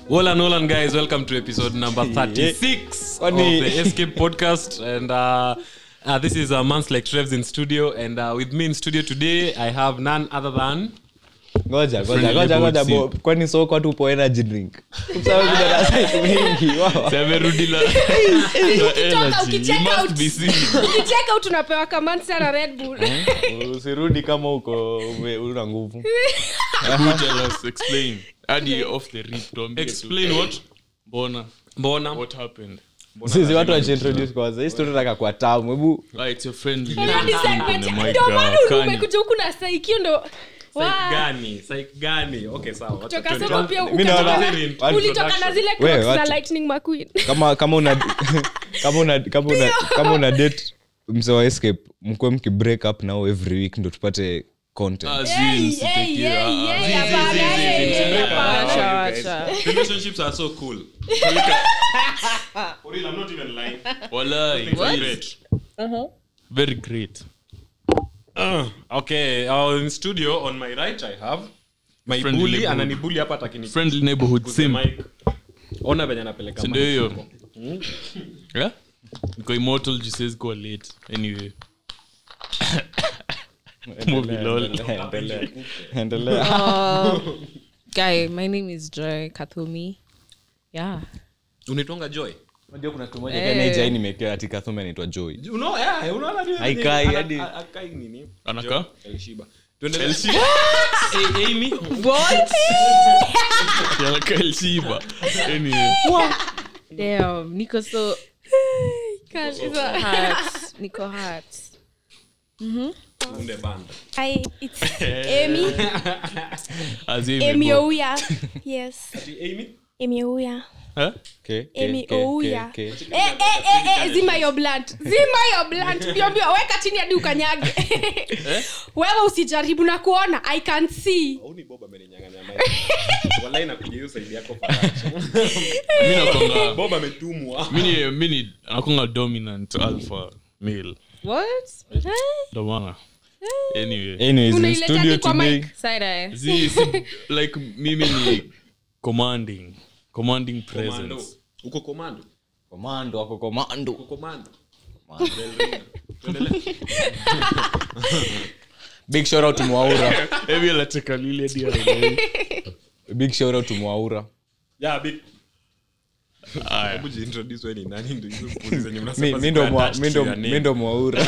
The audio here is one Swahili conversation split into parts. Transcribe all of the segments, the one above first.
Hola Nolan guys, welcome to episode number 36 of Funny. the Escape podcast. And uh, uh, this is uh, Months Like Trevs in studio. And uh, with me in studio today, I have none other than. ngoja ngoja Friendly ngoja ngoja neighborhood bo kwani soko tupo energy drink Sawa, kuna darasa mingi wow. amerudi na Ukitoka, ukicheck out. busy ukicheka out unapewa kamani sana red bull usirudi kama uko ume- una nguvu Who tell us explain hadi off the rip tuambie tu. Explain what? mbona Mbona? what happened sisi watu wajiintroduce kwanza hii story nataka kwa tamu hebu ah, it's your friend Hiyo ni segment. Oh my Ndio maana God, Kanye. umekuja huku na saikio ndo Psych Wa- gani? Psych gani? Okay, sawa. wacha toka tuende. soko pia Mi naona- ukatoka- watu- ulitoka na zile We, Crocs za watu- lightning mcqueen kama kama una kama una kama una kama una date mse wa escape mkuwe mki break up nao every week ndo tupate content Ah, Hey, zin, hey, sitakie, hey, ah, ah. hey, Zi, zi, hapana, zi, zi, hey, zi, hey, zi, hapana. zi, Wacha, zi, wacha. guys. Relationships are so cool. For real, I'm not even lying. Walai. Things are great. very great Uh, okay, uh, in studio on my right I have my Friendly bully neighborhood. ananibully hapa takini friendly neighborhood sim ona venye anapeleka sindio mic. hiyo yeah? niko immortal jisezi kuwa late anyway Movie lol. Endelea. endelea guy my name is joy kathumi yeah unaitwanga joy unajua kuna mtu mmoja Kenya hii nimekewa ati Kathume anaitwa joy You know, yeah, unaona ni- Haikai, ana- hadi- a- akai nini Anakaa? Elshiba. Tuendelee. Eh, Amy. Elshiba. anyway damn niko so Gosh, hizo- hurt niko hurt Unde banda. Hi, it's Amy. as you Amy imebo- Ouya. Yes. Ati Amy? Amy Ouya. Huh? Okay, okay, Amy okay, Ouya. okay, Eh, okay. eh, eh, eh, zima yo blunt zima yo blunt mbio mbio weka chini hadi ukanyage wewe usijaribu na kuona i can see Hauni Bob ameninyang'anya mic. Wallahi nakuja hiyo side yako faraja. mi nakwanga Bob ametumwa. mi ni- mi ni nakwanga dominant alpha male what ndo maana anyway Anyways, in Unaileta studio hadi kwa today mic. side eye Zi- si- like mimi ni commanding commanding Komando. presence Uko komando. komando ako komando Uko komando. big shout out to Mwaura hevi anacheka lile hadi haelewi. big shout out to Mwaura Yeah, big. Aya. Hebu jiintroduce wewe ni nani ndio hizo puzi zenye Mi- mnasema mi ndo ziko mwa- attached mi to ndo- your name. mi ndo Mwaura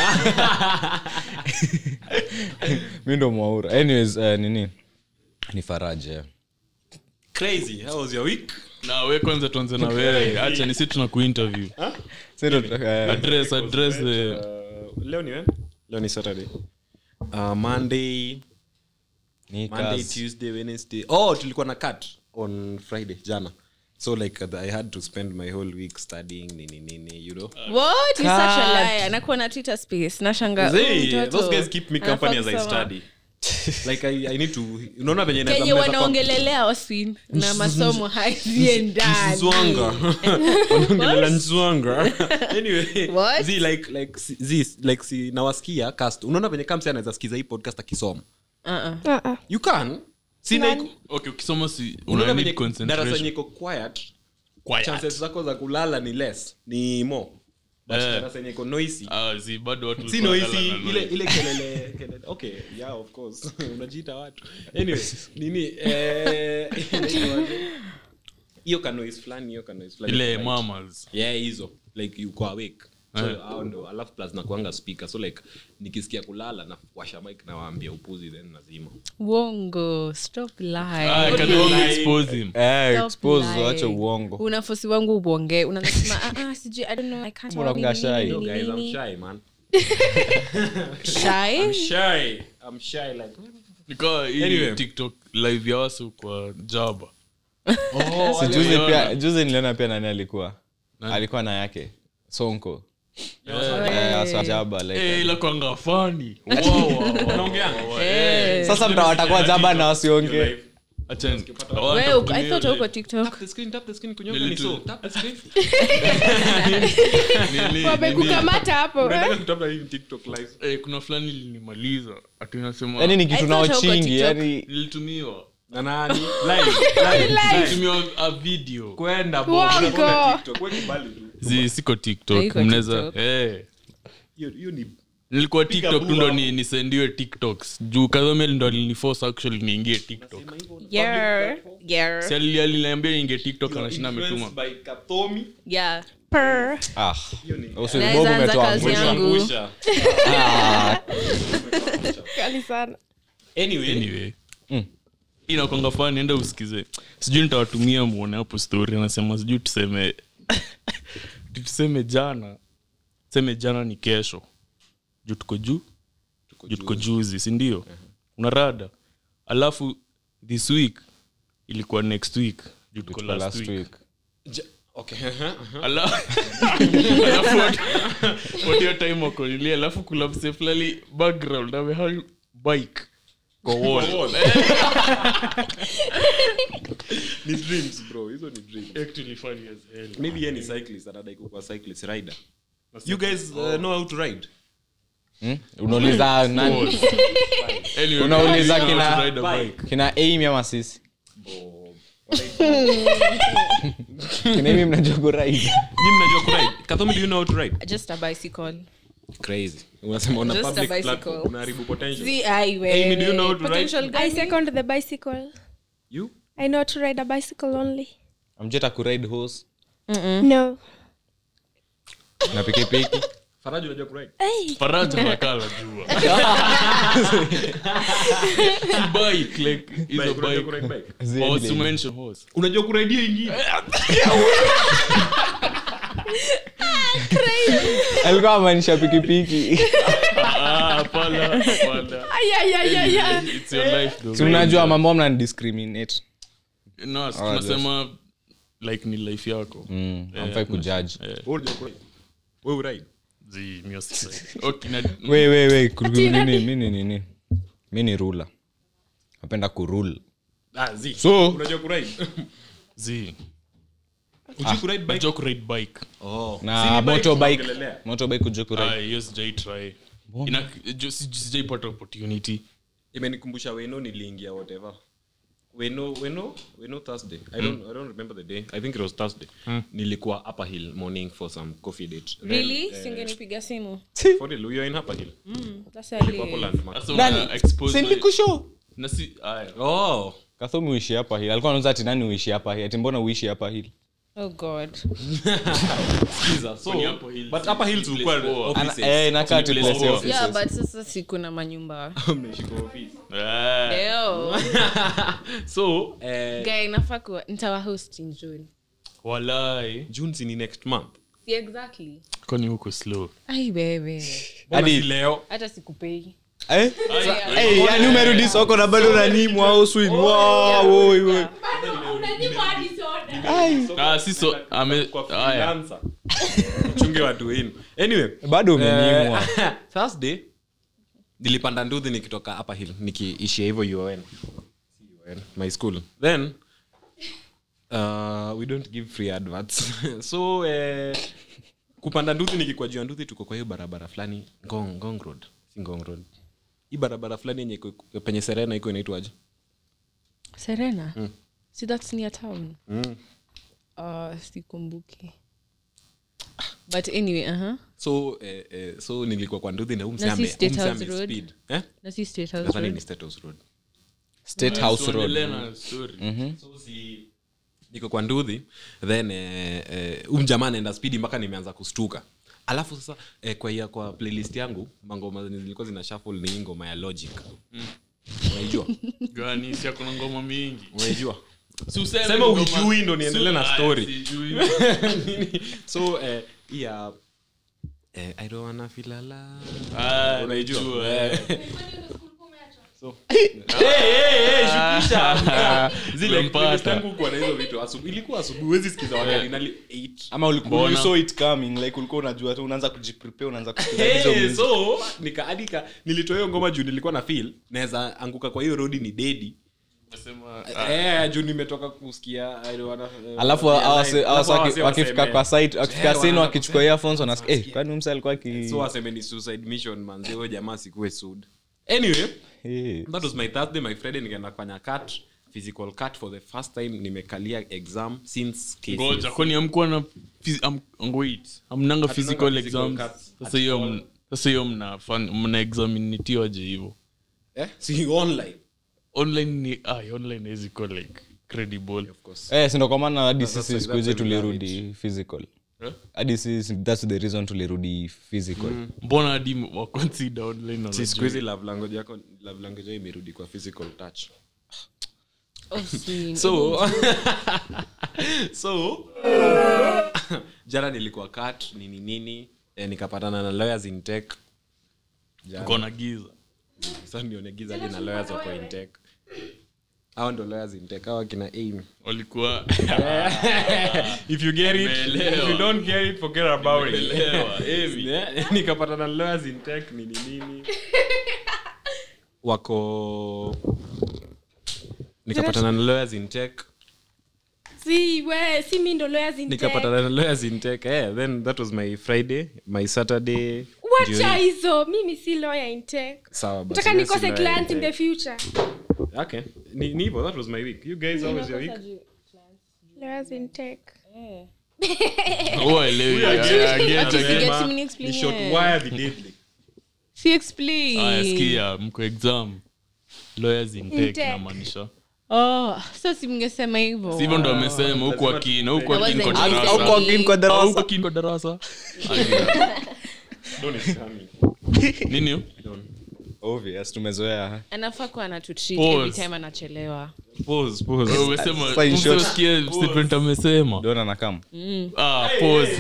mi ndo Mwaura anyways uh, nini ni faraja Crazy. How was your week? na we kwanza tuanze na wewe acha nisi tuna kuinterview Sasa ndo tutaka- eh, address address the Uh, leo ni when? Leo ni Saturday. Uh, Monday, ni Monday, kazi. Tuesday, Wednesday. Oh, tulikuwa na cut on Friday jana. So like uh, I had to spend my whole week studying nini nini, you know. what you such a Cut. liar nakuwa na twitter space nashanga Zee, huyu mtoto those guys keep me company as I anafaa kusoma. study. like I, I need to unaona venye naweza- kenye mnaweza kuwa- wanaongelelea oswin na masomo haziendani Nzwanga. Wanaongelea nzwanga. Anyway, What? zi, like like si- zi, like si nawasikia cast unaona venye kamsi anaweza sikiza hii podcast akisoma Uh-uh. you can sina Nani? iko- okay ukisoma si unaona una venye need darasa yenye concentration iko quiet Quiet. chances zako za kulala ni less ni more but Eh. darasa yenye iko noisy Ah, zi bado watu si walikuwa noisy wanalala na ile noise. ile kelele kelele okay yeah of course unajiita watu anyway nini eh inaitwaje? hiyo ka noise fulani hiyo ka noise fulani ile iko light. mamas yeah hizo like uko awake so Eh. hao ndo alafu plus nakuanga speaker so like nikisikia kulala na washa mic na waambia upuzi then nazima wongo stop lying. Ah, can you only expose him Eh, Stop expose lying. wache uongo unafosi wangu ubonge unasema ah, ah, sijui i don't know i can't Mbona nini, mga nini, shy? nini, no guys i'm nini. shy man Shy? shy i'm shy like nikawa hii Anyway. tiktok live ya wasu kwa jaba Si juzi waliona. pia juzi niliona pia nani alikuwa alikuwa na yake sonko Eh, asa jaba like Eh, ila kwanga fani unaongeanga Eh. sasa mta watakuwa jaba na wasionge Wewe, I thought uko tiktok tap the screen tap the screen kunyonga Nili ni tu. so tap the screen wamekukamata hapo eh? unataka kutafuta hii tiktok live kuna fulani linimaliza atinasema yani ni I kitu thought nao hauko chingi TikTok. yani nilitumiwa na nani live live live Tumia a video kwenda bo Wongo. unaona TikTok wewe kibali tu zi siko tiktok Haiko mnaweza TikTok. eh hiyo hiyo ni nilikuwa tiktok tu bua ndo hapo. ni- nisendiwe tiktoks juu kadhomel ndo aliniforce actually niingie tiktok Yeah. Yeah. si ali- aliniambia niingie tiktok anashinda influenced ametuma by Kathomi Yeah. Per. ah hiyo ni usibobu Naweza anza umetoa kazi ngusha. yangu. Angusha. Kali sana. anyway anyway inakwanga fani enda usikize sijui nitawatumia muone hapo story anasema sijui tuseme tuseme jana tuseme jana ni kesho juu tuko juu juu tuko juzi sindio una rada alafu this week ilikuwa next week juu tuko Tuko last last week week. Ja- okay aha, aha. Ala- alafu what- what hiyo time wakonilia alafu kuna mse fulani background amehang bike kwa wall ni dreams bro hizo ni dreams actually funny as hell maybe yeye ni cyclist anadai kuwa cyclist rider you guys uh, know how to ride Hmm? unauliza nani Anyway, Unauliza you know kina- how to ride a bike. kina aim ama sisi kina aim mnajua kuride Nyinyi mnajua kuride Kathomi do you know how to ride Just a bicycle. crazy unasema una Just a public bicycle. platform unaharibu potential See, ai, Amy, do you know how to Potential ride? I gani? second the bicycle. you I know how to ride a bicycle only. amjeta kuride horse No. na pikipiki Faraji unajua kuride Hey. faraja nakala jua bike like is a Bike, unajua bike kuride bike Zile or vile. to mention horse unajua kuride hiyo ingine alikuwa amaanisha pikipiki ah hapana hapana Ay, ay, ay, ay, ay. it's your life though si unajua mambo mna discriminate no si tunasema like ni life yako mm, amfai kujudge wewe unajua kuride wewe uride zi music okay na we we we kuru- nini mini nini mi ni rula napenda kurule ah zi so unajua kuride zi unajua kuride bike najua kuride bike oh na Si ni bike motorbike tunaongelelea. motorbike kujua kuride ah hiyo sijai try ina ju- si- sijaipata opportunity imenikumbusha weno niliingia whatever weno weno weno thursday I, don't, i don't remember the day i think it was thursday nilikuwa upper hill morning for some coffee date Then, Really? eh, singenipiga simu for real, we were in upper hill That's why I Hapo live. landmark sasa una expose silikusho na si aya oh kathomi uishi hapa hili alikuwa anauza ati nani uishi hapa hili ati mbona uishi hapa hili Oh God. skiza so Kwani Upper Hill but si- upper hill ni tulikuwa place poa. offices. eh inakaa Ni tu place place poa. offices. Yeah, but sasa siku na manyumba. Mnaishi kwa office. Ah. Ew. so eh, Guy, nafaa kuwa nitawahost in June. walai june si ni next month Yeah, exactly. kwani huko slow Ai bebe. Mbona Hadi- si leo Hata sikupei. Eh? Eh, yani umerudi soko na bado unanyimwa au swing Wow, woi, woi. ah si so ame kwa aya freelancer chunge watu wenu anyway bado umenyimwa Eh, thursday nilipanda nduthi nikitoka upper hill nikiishia hivyo un UN, my school then uh, we don't give free adverts so eh, kupanda nduthi nikikwa juu ya nduthi tuko kwa hiyo barabara fulani ngong, ngong road si ngong road hii barabara fulani yenye iko- iko- penye serena iko inaitwaje Serena. See, that's near town. Uh, sikumbuki. But anyway, uh-huh. so eh, eh, so nilikuwa kwa nduthi na huu msee Na si ame- State huu msee House ame Road? speed. Eh? Na si State House Nadhani Road. ni State House Road. state house road Tuendelee na story. so si niko kwa nduthi then eh, eh, um jamaa anaenda spidi mpaka nimeanza kustuka alafu sasa eh, kwa ya kwa playlist yangu mangoma zenye zilikuwa zina shuffle ni hii ngoma ya logic unaijua gani si akuna ngoma mingi unaijua Si useme Sema ngoma- ujui ndo niendelee na Si- story. aya, sijui. so eh, hii ya eh, i don't wanna feel alive Ah, Unaijua? najua, eh. zile Umempata. playlist yangu kuwa na hizo vitu asubu, ilikuwa asubuhi huwezi sikiza wakardinali 8 ama ulikuwa Mbona? you saw it coming like ulikuwa unajua tu unaanza kujiprepare unaanza kusikiza hizo Hey, music. so nikaandika nilitoa hiyo ngoma juu nilikuwa na feel naweza anguka kwa hiyo rodi ni dedi Nasema, eh, juu nimetoka kusikia I don't wanna, eh, alafu wanna hawa feel wase- alive. hawa Alafu wase hawa waki- wase wakifika waseme- kwa site wakifika Eh, sini wana- wakichukua earphones wanasikia eh Wanasikia. kwani huyu mse alikuwa ki so waseme ni suicide mission manzi huyo jamaa sikuwe sud anyway Eh. that was my thursday my friday nikaenda kufanya cut physical cut for the first time nimekalia exam since KCSE. ngoja kwani amkuwa na phys- am- wait amnanga physical physical exams cuts sasa hiyo m- sasa hiyo mnafan- mna examinitiwaje hivo eh? si online online ni ah, online haizi kuwa like credible of course Eh, si ndo kwa maana hadi Sasa sisi siku hizi that's very tulirudi physical Eh? hadi sisi thats the reason tulirudi physical mbona hadi waconsider online si siku hizi love language yako love language yako imerudi kwa physical touch Oh, si- so so jana nilikuwa cut nini nini eh, nikapatana na lawyers in tech Jana. kona giza sasa nione giza hadi na lawyers wako in tech hao ndo lawyers in tech hao akina aim walikuwa if you get it Nimeelewa. if you don't get it forget about it Nimeelewa, Amy. Yeah, nikapatana na lawyers in tech nini nini wako nikapatana na lawyers in tech si we si mi ndo lawyers in tech. nikapatana na lawyers in tech eh, then that was my friday my saturday wacha jioni. hizo mimi si lawyer in tech sawa basi, nataka mimi si nikose lawyer in client in the tech. future okay ni ni hivyo that was my week you guys how was your week lawyers in tech Uelewi, I- I get, I Ati get. siget Sema, mini explain ni short yet. wire the deadly Si explain. Aya, sikia mko exam lawyers in tech tech. namaanisha Oh, so si mngesema hivyo hivyo ndo amesema huku akina huku I akini kwa wasn't darasa listening. Huku akini kwa darasa. Ah, huku akini kwa darasa Don is coming nini hiyo? obvious tumezoea anafaa kuwa anatutreat Pause. every time anachelewa pause pause Wewe umesema Sasa in short- umesikia statement amesema dona nakam ah pause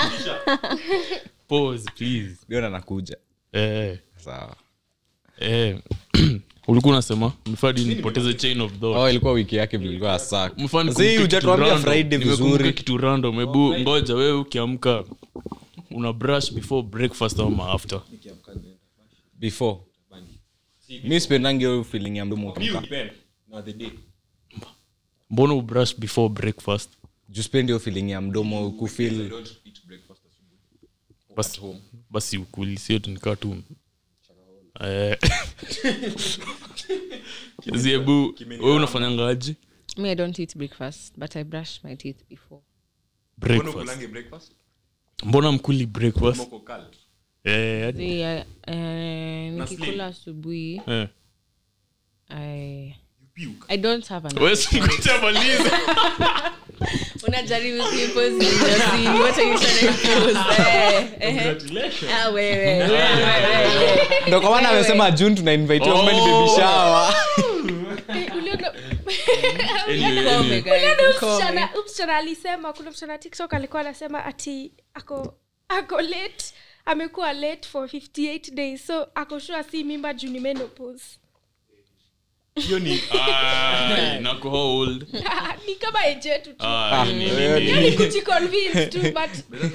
pause please dona nakuja eh sawa eh ulikuwa unasema mfadi nipoteze chain of thought oh, ilikuwa wiki yake vilikuwa sak Mfano si nikumbuke hujatuambia kitu friday random. Nimekumbuka vizuri kitu random hebu ngoja wewe ukiamka una brush before breakfast ama after before mi spendangi hiyo feeling ya mdomo utoka na the day mbona ubrush before breakfast juu spendi hiyo feeling ya mdomo kufil basi, basi ukulisio tunikaa tu Eh. ziebu we unafanyangaji me i don't eat breakfast but i brush my teeth before breakfast mbona mkuli breakfast Eh, hadi- See, I- eh, nikikula asubuhi eh. I, i don't have an Wewe si ngoja unajaribu kuimpose in your scene. What are you trying to impose? Eh, eh. Ah, wewe, wewe, wewe. ndo kwa maana amesema june tunainvitiwa Oh. oh. baby shower Eh, uliona Anyway, Come, anyway. guys, Uliona come. msichana huyu msichana alisema kuna msichana tiktok alikuwa anasema ati ako ako late amekuwa late for 58 days so ako sure si mimba juu ni menopause hiyo ni Ah, nako how old? ni kama ejetu tu Ah, ni- ni- ni- ni- yani kujiconvince tu but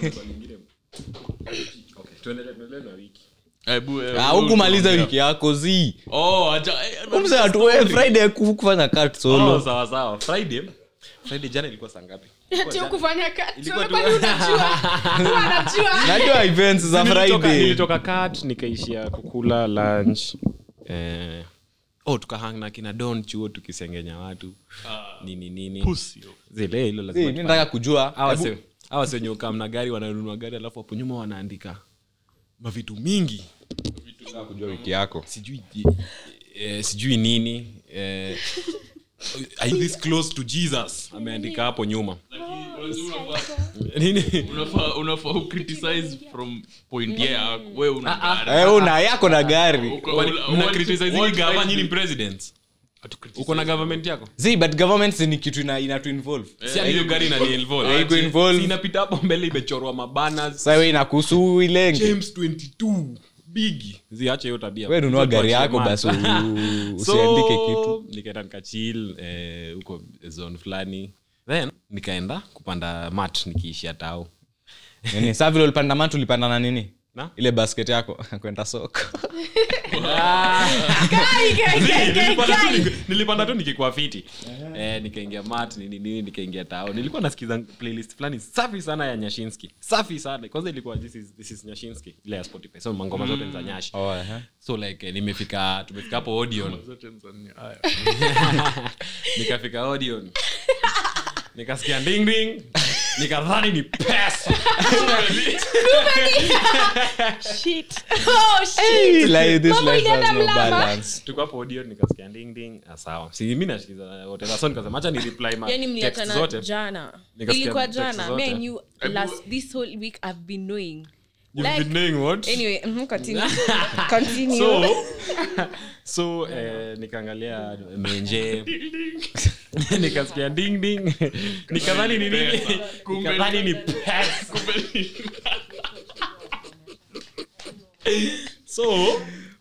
okay tuendelee tuendelee na wiki Hebu, eh, Ah, wewe hukumaliza utaongea. wiki yako zi Oh, acha- eh, umseatuwe friday ku- kufanya cut oh, solo sawa sawa friday friday jana ilikuwa saa ngapi ati kufanya kazi Ilikuwa tu- kwani unajua Huwa anajua najua events za Nilitoka- friday nilitoka kat nikaishia kukula lunch eh, oh tukahang na kina don chuo tukisengenya watu nini nini Pussy. zile hilo Zi, lazima mi nataka kujua Hawa hebu- se- hawa si wenye ukaa mna gari wananunua gari alafu hapo nyuma wanaandika mavitu mingi nataka kujua wiki yako sijui eh, sijui nini eh, are you this close to jesus ameandika hapo nyuma nini Unafaa- unafaa ucriticize from point yeah, wewe una gari. Eh, una yako na gari Uko- Wani- ula- mna what- criticize what hii gava right nyinyi do- presidents Atu criticize. uko na government yako zi but government ni kitu ina, ina to involve si hadi hiyo gari inani involve. Haiko involve. Si inapita hapo mbele imechorwa mabanners sasa we inakuhusu ilenge james 22 bigi ziache hiyo tabia we nunua Tuachie gari yako mad. basi u- So, usiandike kitu nikaenda nikachil eh, huko zone fulani then nikaenda kupanda mat nikiishia tao nini saa vile ulipanda matu ulipanda na nini na ile basket yako kwenda soko Kai, kai, kai, kai, Nilipanda tu kai. niki- nilipanda tu nikikuwa fiti eh, nikaingia mat nini nini nikaingia tao nilikuwa nasikiza playlist fulani safi sana ya nyashinski safi sana kwanza ilikuwa this is, this is nyashinski ile ya spotify so mangoma zote ni za nyashi oh, eh. so like eh, nimefika tumefika hapo audion Zote Tanzania. Haya. nikafika audion nikasikia ding ding nikadhani ni pesa Shit. Oh, shit. Like, this Mambo life has ilienda no mlama. balance. tuko hapo audio nikasikia ding ding ah, sawa si mimi nasikiza whatever so nikasema acha ni reply ma yani text mliachana zote jana Nikasikia ilikuwa text jana zote. me and you last this whole week i've been knowing You've Like- been knowing what anyway mhm, continue continue so so eh, nikaangalia menje nikasikia ding ding nikadhani ni nini Kumbe nikadhani ni- ni pesa so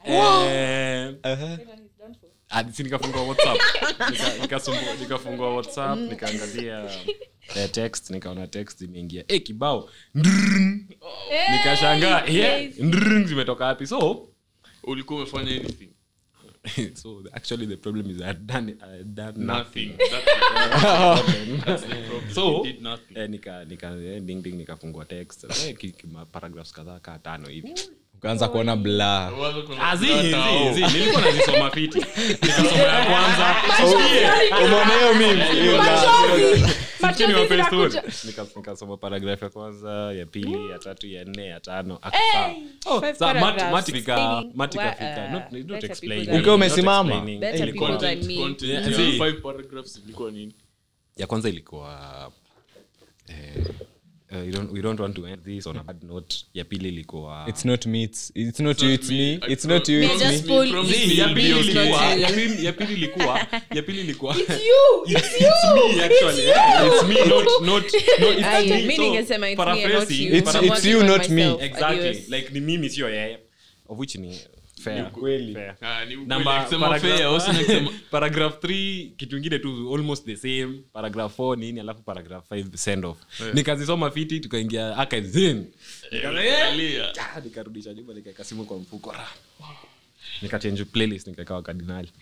eh, hadi si nikafungua whatsapp Nika- nikasumbu- nikafungua whatsapp nikaangalia eh, text nikaona text imeingia e kibao Ndrrrn. nikashangaa Hey, yeah, crazy. ndrrrn zimetoka wapi so ulikuwa umefanya anything so actually the problem is I had done, I had done nothing. nothing That's- That's the problem. so You did nothing. eh, nika nika eh, ding ding nikafungua text eh, ki- ki- ma- paragraphs kadhaa kaa tano hivi ukaanza kuona bla Wazo kuna- Ah, zi, Tao. zi, zi, nilikuwa nazisoma fiti nikasoma ya kwanza umeona hiyo meme? Hiyo la- Machozi. Sikia Machozi niwape story. zinakuja. Nika- nikasoma paragraph ya kwanza ya pili ya tatu ya nne ya tano Hey. Five Sa- mat- paragraphs mat ika- explaining mat why, ikafika. uh, Not- not better explaining. people than Ukiwa Not umesimama? explaining. Better Ilikuwa- people than Content- me. content Yeah, ya zi. five paragraphs ilikuwa nini ya kwanza ilikuwa eh, uh, we, don't, we don't want to end this on a bad note ya pili ilikuwa it's not me it's, it's not you it's me I it's not you pro- it's just me pull- promise Zi, me ya you'll pili be It's not ilikuwa you. ya pili- ya pili ilikuwa ya pili ilikuwa It's you. It's It's me actually. Yeah, it's me, not not no. It's Ai, me. mi So, ningesema it's me and not paraphrasing, you. It's- I'm it's working you, on not me. myself. exactly Adios. like ni mimi sio yeye of which ni fair Kweli. fair Ah, ni ukweli. Number- Kusema paragraph- fair, wasina kusema- paragraph 3 kitu ingine tu almost the same paragraph 4 nini alafu paragraph 5 send off nikazisoma fiti tukaingia archives in Angalia. Ah, nikarudisha nyuma nikaeka simu kwa mfuko ra nikachange playlist nikaekawa kardinali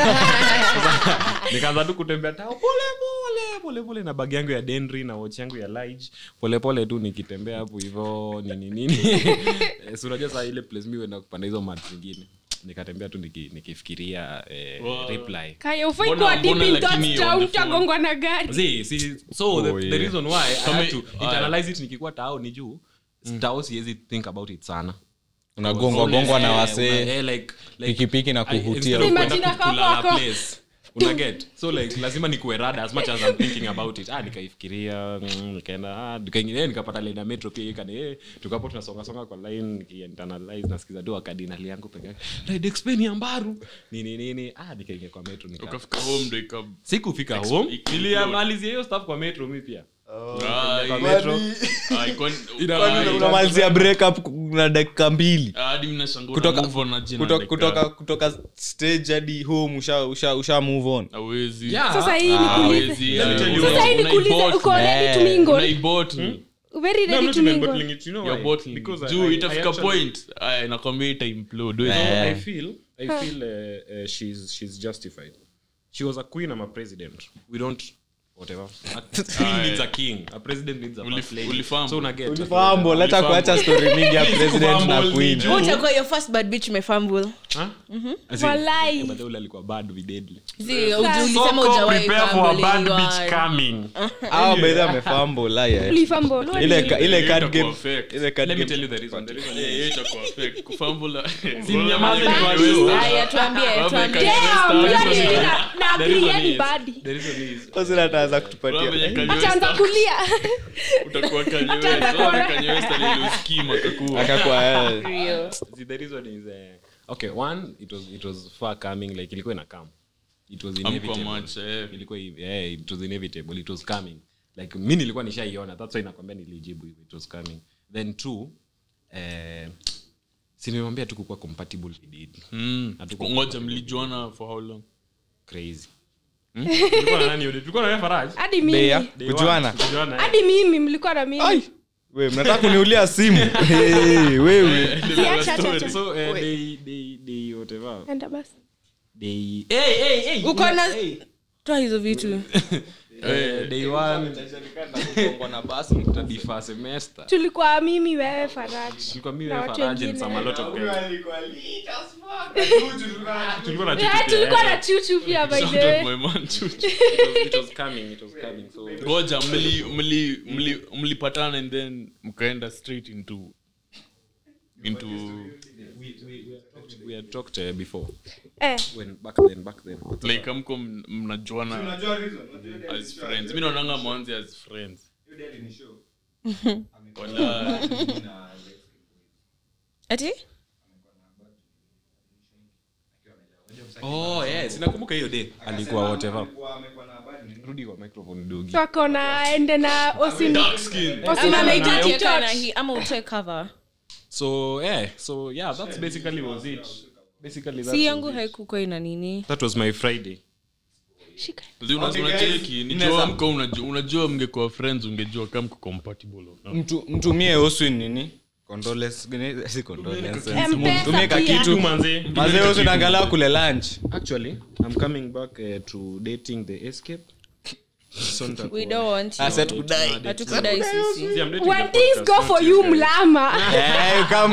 nikaanza tu kutembea tao pole pole pole pole na bag yangu ya denry na watch yangu ya lige pole pole tu nikitembea hapo hivyo nini nini Eh, si unajua saa ile place mi huenda kupanda hizo mat zingine nikatembea tu niki, nikifikiria eh, Wow. reply Kaya, ufai Mbona- kuwa deep mbona in lakini thoughts on ta- the utagongwa na gari See, see, so the, Oh, the yeah. reason why I Kama- had to aya. internalize it nikikuwa tao ni juu tao siwezi think about it sana unagongwa gongwa na Eh, una- wasee eh, like- like- pikipiki na I- kuhutia instead of Imagine kwenda ako kulala hapo. place, una get so like lazima nikuwe rada as much as I'm thinking about it ah nikaifikiria mm, nikaenda ah nikaingia nikapata line ya metro pia ikani eh tukapo tunasonga songa kwa line nikiinternalize nasikiza tu akadinali yangu peke yake ride explain ya mbaru nini nini ah nikaingia kwa metro nika ukafika home ndo ika- sikufika Exp- home explode. niliamalizia hiyo stuff kwa metro mi pia Ah, kwa iko- metro ah, iko- Ina- ah, ina- unamalizia breakup na dakika mbili ah, hadi mnashangaa kutoka una move on aje na kutoka, dakika. kutoka, kutoka stage hadi home usha, usha, usha move on Hawezi. Yeah. sasa hii Ah, nikuulize hawezi, Let me ah, tell you una- sasa hii nikuulize unaibot- uko ready to Eh, mingle unaibot. very No, I'm ready not to even mingle bottling it, you know You're why? bottling. Because I- juu I- I itafika actually- point aya, nakwambia ita implode. So Eh. I feel, I feel uh, uh, she's she's justified. She was a queen. I'm a president. We don't whatever. A queen Aye. needs a king. A president needs a Ulif- first lady. ulifambo. So una get. Fumble, leta kuacha story mingi ya president na Fumble queen ni Wewe utakuwa your first bad bitch umefumble. Huh? As in, Walai. eh, but ule alikuwa bad we deadly. Zi, ulisema Soko, hujawahi prepare for a fumble bad anyone. bitch coming. au bedhi amefumble laya Ulifumble. ile ka- ile Hiyo card itakuwa game fake. ile card Let me game tell you the reason. The reason Eh, is- hiyo itakuwa fake. Kufumble- Si mnyamaze ni Kanye watu. West. Haya, tuambie, Wame tuambie. Kanye West Damn, hawezi yani kushika. na- na The agree, reason yani is- badi. the reason is- sasa ataanza Wame kutupatia Kanye West ataanza hapa. kulia Utakuwa Kanye West. Ataanza Wame kuona. Kanye West aliyeuskima akakuwa. akakuwa eh, Real. See, the reason is uh, okay one it was it was far coming like ilikuwa ina come it was Hamkuwa inevitable much, eh. ilikuwa hivi, eh, it was inevitable it was coming like mi nilikuwa nishaiona that's why nakwambia nilijibu hivi it was coming then two eh, sinimwambia tu kukuwa compatible with it Mm. Hatukuwa ngoja mlijuana for how long crazy Hmm? Tulikuwa na nani yule? Tulikuwa na wewe Faraj? hadi Bea. mimi Day one. Kujuana? Kujuana, eh. hadi mimi mlikuwa na mimi Ai. we mnataka kuniulia simu hey, wewe Siacha, acha, acha. so uh, they, they, they whatever enda basi they hey hey hey uko na hey. toa hizo vitu Eh, day one tadifa semester tulikuwa mimi wewe faraji tulikuwa mimi Na wewe watu Faraji and wengine. some a lot of guys tulikuwa na Eh, chuchu tulikuwa pia, na chuchu pia by Shout the out way my man, Chuchu. eh. It was- it was coming it was coming so ngoja mli- mli- mli- mlipatana and then mkaenda straight into into we had talked uh, before eh when back then back then like amko m- mnajuana as friends mi naonanga mwanzi as friends Wala- ati oh yes nakumbuka hiyo day alikuwa whatever rudi kwa microphone dogi so akona ende na osin dark skin ama osin naita anaita tieka na hii ama utoe cover so yeah so yeah that's basically was it basically that si was yangu it. haikukuwa ina nini that was my friday shika Zi una- unacheki nijua mko unajua, unajua mngekuwa friends ungejua kama mko compatible or not. Mtu- mtumie oswin nini Condolence- gani- si condolence. M-Pesa Mtumie ka pia. kitu manzi mazee oswin angalau kule lunch actually i'm coming back uh, to dating the escape So nitakuwa- we don't want you. Aset kudai. hatukudai sisi See, I'm dating when the things podcast, go for not you guys. mlama Eh, come-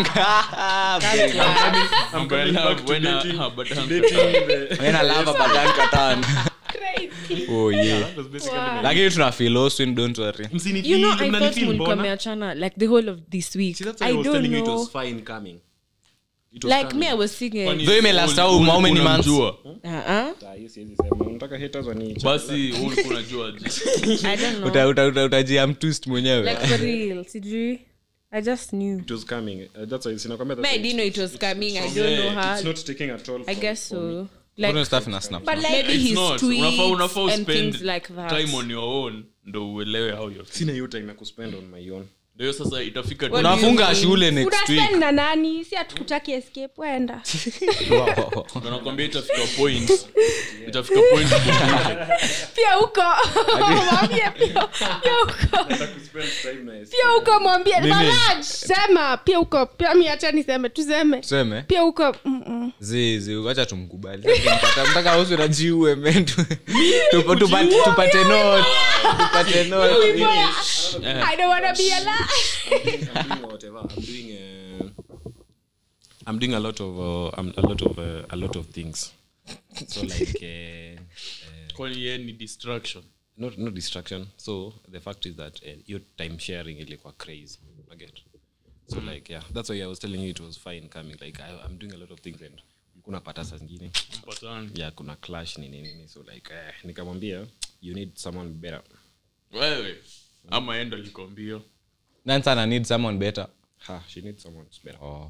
I'm coming Well, back to when I- dating- ah, but I'm- dating the- Wena lava badan katan. crazy Oh, yeah. That was basically Wow. my- lakini tuna feel oswin don't worry Msinifeel, you know i mnanifeel thought mulikuwa mbona? meachana like the whole of this week See, that's why i I was don't telling you it know was fine coming. It was like coming. me i was thinking Kwani Though imelast ul- how- ul- how many months? unamjua? uh-uh. Ah, hiyo siwezi sema. Unataka haters wani- basi ulikuwa unajua aje? i don't know Uta- uta- uta- utajia mtwist mwenyewe like for real sijui i just knew It was coming. Uh, that's why sinakwambia me that's i why didn't know it was coming i don't know it's how not taking at all i for- guess for me. so Kuna like stuff ina snap. but like maybe It's his not. tweets Unafaa- unafaa and uspend things like that time on your own ndo uelewe how you're feeling. sina hiyo time ya kuspend on my own ndio sasa itafika What do you unafunga mean? shule next week unaspend na nani si hatukutaki escape wenda Ndo nakwambia itafika point itafika point ukumbuke. pia huko mwambie pia pia huko pia huko mwambie Faraj, sema pia huko pia mi acha niseme tuseme tuseme pia huko mm-mm. zizi wacha tumkubali Mtaka- mtaka usi najiue men Tupo- tupate tupate note tupate note I don't wanna be alive. I'm doing whatever. I'm doing. Uh, I'm doing a lot of. Uh, I'm, a lot of. Uh, a lot of things. So like. Uh, kwani yeye ni distraction not not distraction. So the fact is that uh, your time sharing ilikuwa crazy. I get. So like yeah, that's why I was telling you it was fine coming. Like I, I'm doing a lot of things and kuna pata saa zingine mpatani yeah kuna clash nini nini so like eh, nikamwambia you need someone better wewe ama endo likwambia Nani sana need someone better ha she needs someone better oh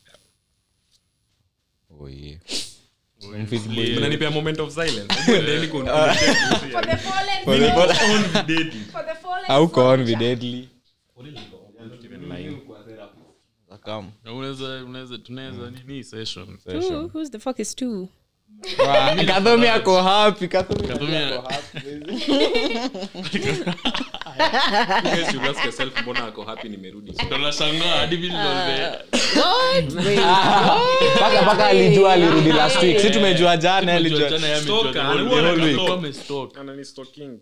oh yeah unanipea moment of silence For the fallen For the fall- for the fallen au soldier. confidently Come. Na unaweza unaweza tunaweza nini session Who, who's the fuck is two Wa- Kadhomi ako happy Kadhomi Kadhomi- ako happy. You guys should ask yourself mbona ako happy nimerudi ndo nashangaa hadi vile nilivyo- Paka- paka alijua alirudi last week si tumejua jana alijua Jana yeye amejua Stalker, the whole alikuwa week. na Alikuwa stalk. amestalk. anani stalking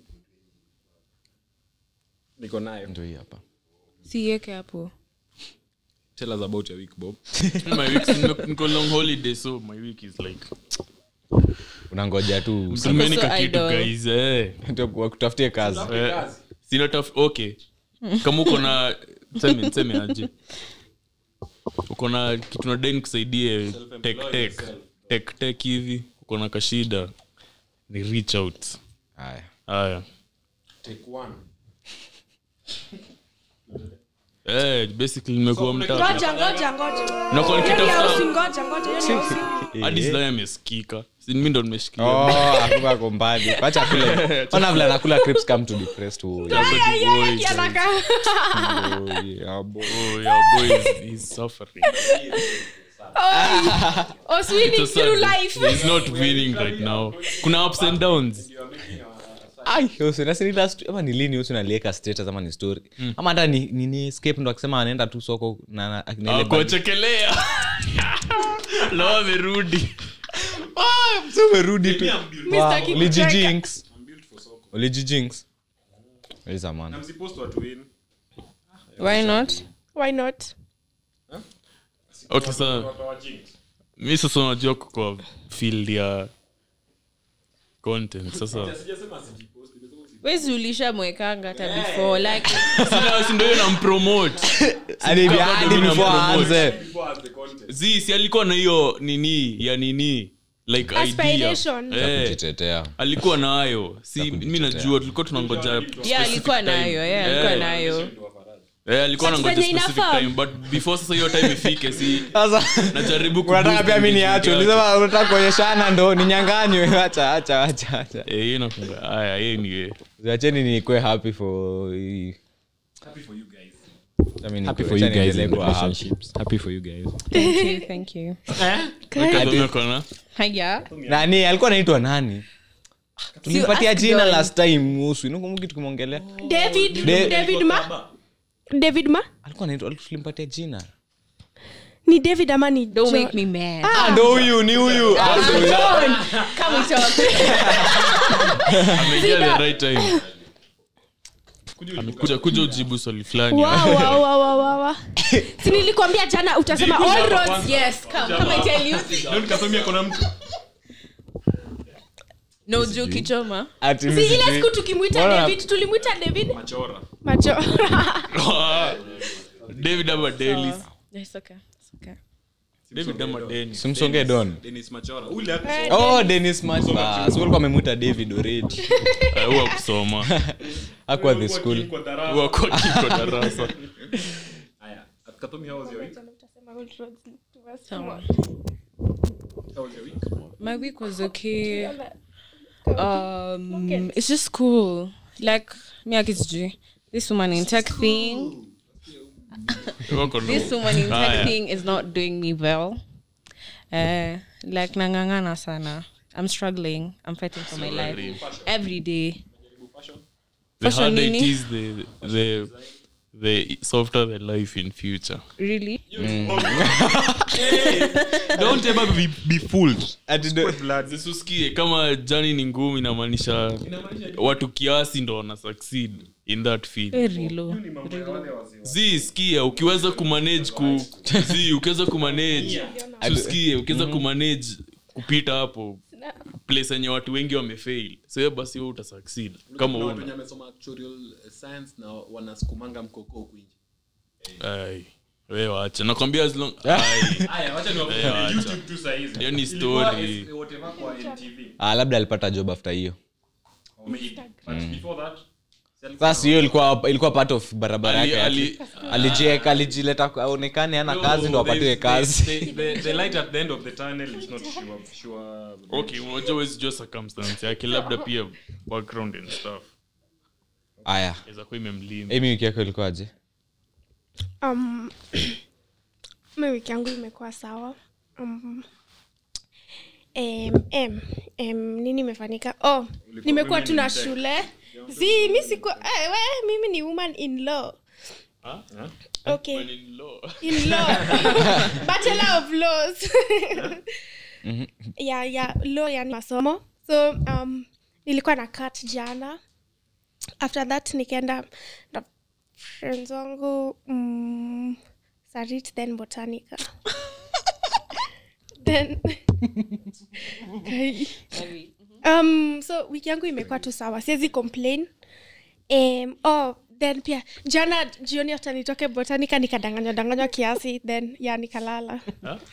niko nayo Ndio hii hapa sieke hapo tell us about your week bob My week- niko- niko long holiday so my week is like unangoja tu mtumeni so ka kitu idle. guys eh wakutafutie kazi Eh, sina taf okay kama uko na seme nseme aje uko na kitu nadai nikusaidie tek tek tek tek hivi uko na kashida ni reach out haya haya take one eh basically nimekuwa mtaa ngoja ngoja ngoja nakuwa Hiyo ni nikitafuta house, ngoja ngoja hiyo ni house. hadi sila amesikika si mimi ndo nimeshikilia Oh, akuka ako mbali wacha kule ona vile anakula crips come to depressed oh, yeah. Ay, ay, ay, kianaka. Oh, yeah, boy. oh your boy is, is suffering Oh, swinging It's a through sad- life. he's not winning right now kuna ups and downs Ai, Usu, na si ni last- ama ni lini usu nalieka status ama ni story ama hata ni, ni, ni escape ndo akisema anaenda tu soko na, na, na ile bag. kuwachekelea lo amerudi So umerudi tu Mi Wow, sitaki ulijijinx. Ulijijinx. Uliza man. why not why not okay sa mi sasa unajua kwa field ya content sasa wezi ulishamwekanga hata before like Sina- si ndio hiyo nampromote Hadi Kama hadi bado before unampromote. aanze. zi si alikuwa na hiyo nini ya nini like idea Aspiration. Eh, Kujitetea. alikuwa nayo si mi najua tulikuwa tunangoja yeah specific alikuwa time. nayo yeah alikuwa Eh, nayo eh, alikuwa But nangoja venye specific inafaa. time but before sasa hiyo time ifike si Sasa najaribu ku unataka boost pia mi engagement niache yake. ulisema unataka kuonyeshana ndo ninyanganywe acha acha acha acha Eh, hiyo inafunga haya hiyo ni acheni nikwe happy for hii- Acha mi happy nikue- for you acha guys niendelee in kuwa happy. relationships happy for you guys thank you thank you Weka kona. haya nani alikuwa anaitwa nani tulimpatia ask jina Don. last time usu inakumbuki tukimwongelea david De- david ma david ma alikuwa anaitwa tulimpatia jina ni david ama ni don't Jo- make me mad Ah, ndo huyu ni huyu Ah, ndo huyu. come we talk Ameingia the right time Amekuja- kuja ujibu swali fulani Wa, wa, wa, wa, wa, wa. si nilikwambia jana utasema all roads yes come come I tell you no juu kichoma Ati si mimi ile sijui. siku tukimwita Mbona- david tulimwita david machora david ama delis it's okay it's okay david ama denis simsongee don Dennis Machora. oh denis matbas ulikuwa amemwita david already Eh, huwa kusoma akuwa the school huwa kwa kiko darasa Aya, Katomi, how was your week? Sawa. How was your week? my week was okay um it's just cool like me akisijui this woman in tech thing Wako na- this woman in Haya. tech thing is not doing me well uh like nangangana sana i'm struggling i'm fighting for my life every day the Fashion harder it nini? is the the the softer the life in future really Don't ever be, be fooled. zisusikie kama jani ni ngumu inamaanisha watu kiasi ndo wana succeed in that field very low zi skia ukiweza kumanage ku zi ukiweza kumanage tusikie ukiweza kumanage kupita hapo place yenye watu wengi wamefail so hiyo basi wewe utasucceed kama Kuna watu wenye una wamesoma actuarial science na wanasukumanga mkoko huku nje. ai wewe wacha nakwambia as long ai Aya, wacha wewe niwafungue wacha YouTube tu saa hizi. hiyo ni Ilikuwa story is- whatever kwa NTV. ah, labda alipata job after hiyo Maybe. But before that, si alikuwa sasa hiyo ilikuwa ilikuwa part of barabara Ali- yake ali- ati- alijieka alijileta aonekane ana kazi ndo apatiwe There's- kazi the- the- the light at the end of the tunnel is not sure- sure- okay unajua huwezi jua circumstance yake labda pia background and stuff aya inaweza kuwa imemlinda emi wiki yako ilikuwaje um, mi wiki yangu imekuwa sawa um, em, em, em, nini imefanyika oh nimekuwa tu na shule zi mi siku eh, we, mimi ni woman in law okay in law bachelor of laws ya ya law yani masomo so um, nilikuwa na kat jana after that nikaenda na friends wangu mm, sarit then botanica then Kai. um, so wiki yangu imekuwa tu sawa siwezi complain um, oh, then pia jana jioni hata nitoke botanica nikadanganywa danganywa kiasi then ya nikalala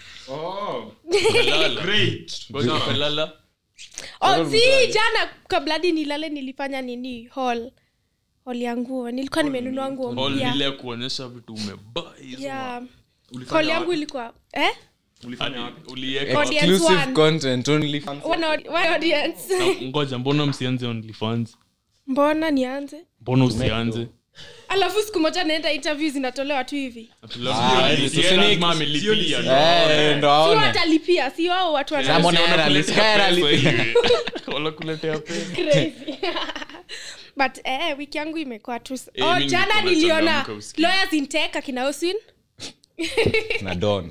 lala oh, si jana kabladi nilale nilifanya nini hall hall ya nguo nilikuwa nimenunua nguo mpya ile ya kuonyesha vitu umebai yeah. hall yangu ilikuwa eh? ulieka Audience exclusive one. content only fans. One aud- one audience Na ngoja mbona msianze onlyfans mbona nianze mbona usianze alafu siku moja naenda interview zinatolewa tu hivi Ah, Yeye so si ni- lazima amelipia. Eh, ndo si aone watalipia si wao watu wana- Sama- Si Monera, wanakuletea Liskara pesa li- hivi. Wanakuletea pesa crazy but eh, wiki yangu imekuwa tu Eh, oh, mimi jana niko niliona nachangamka usikie. lawyers in tech akina Oswin na don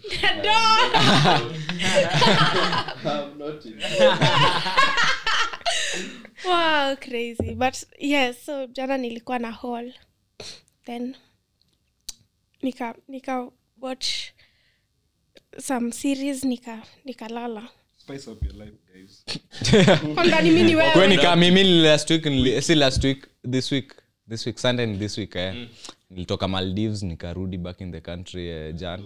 wow crazy but yes so jana nilikuwa na hall then nika nika watch some series nika nikalala Spice up your life, guys. kwangani mi ni kweni wewe ka mimi nili last week nili, si last week this week this week sunday ni this week eh. nilitoka maldives nikarudi back in the country eh, jan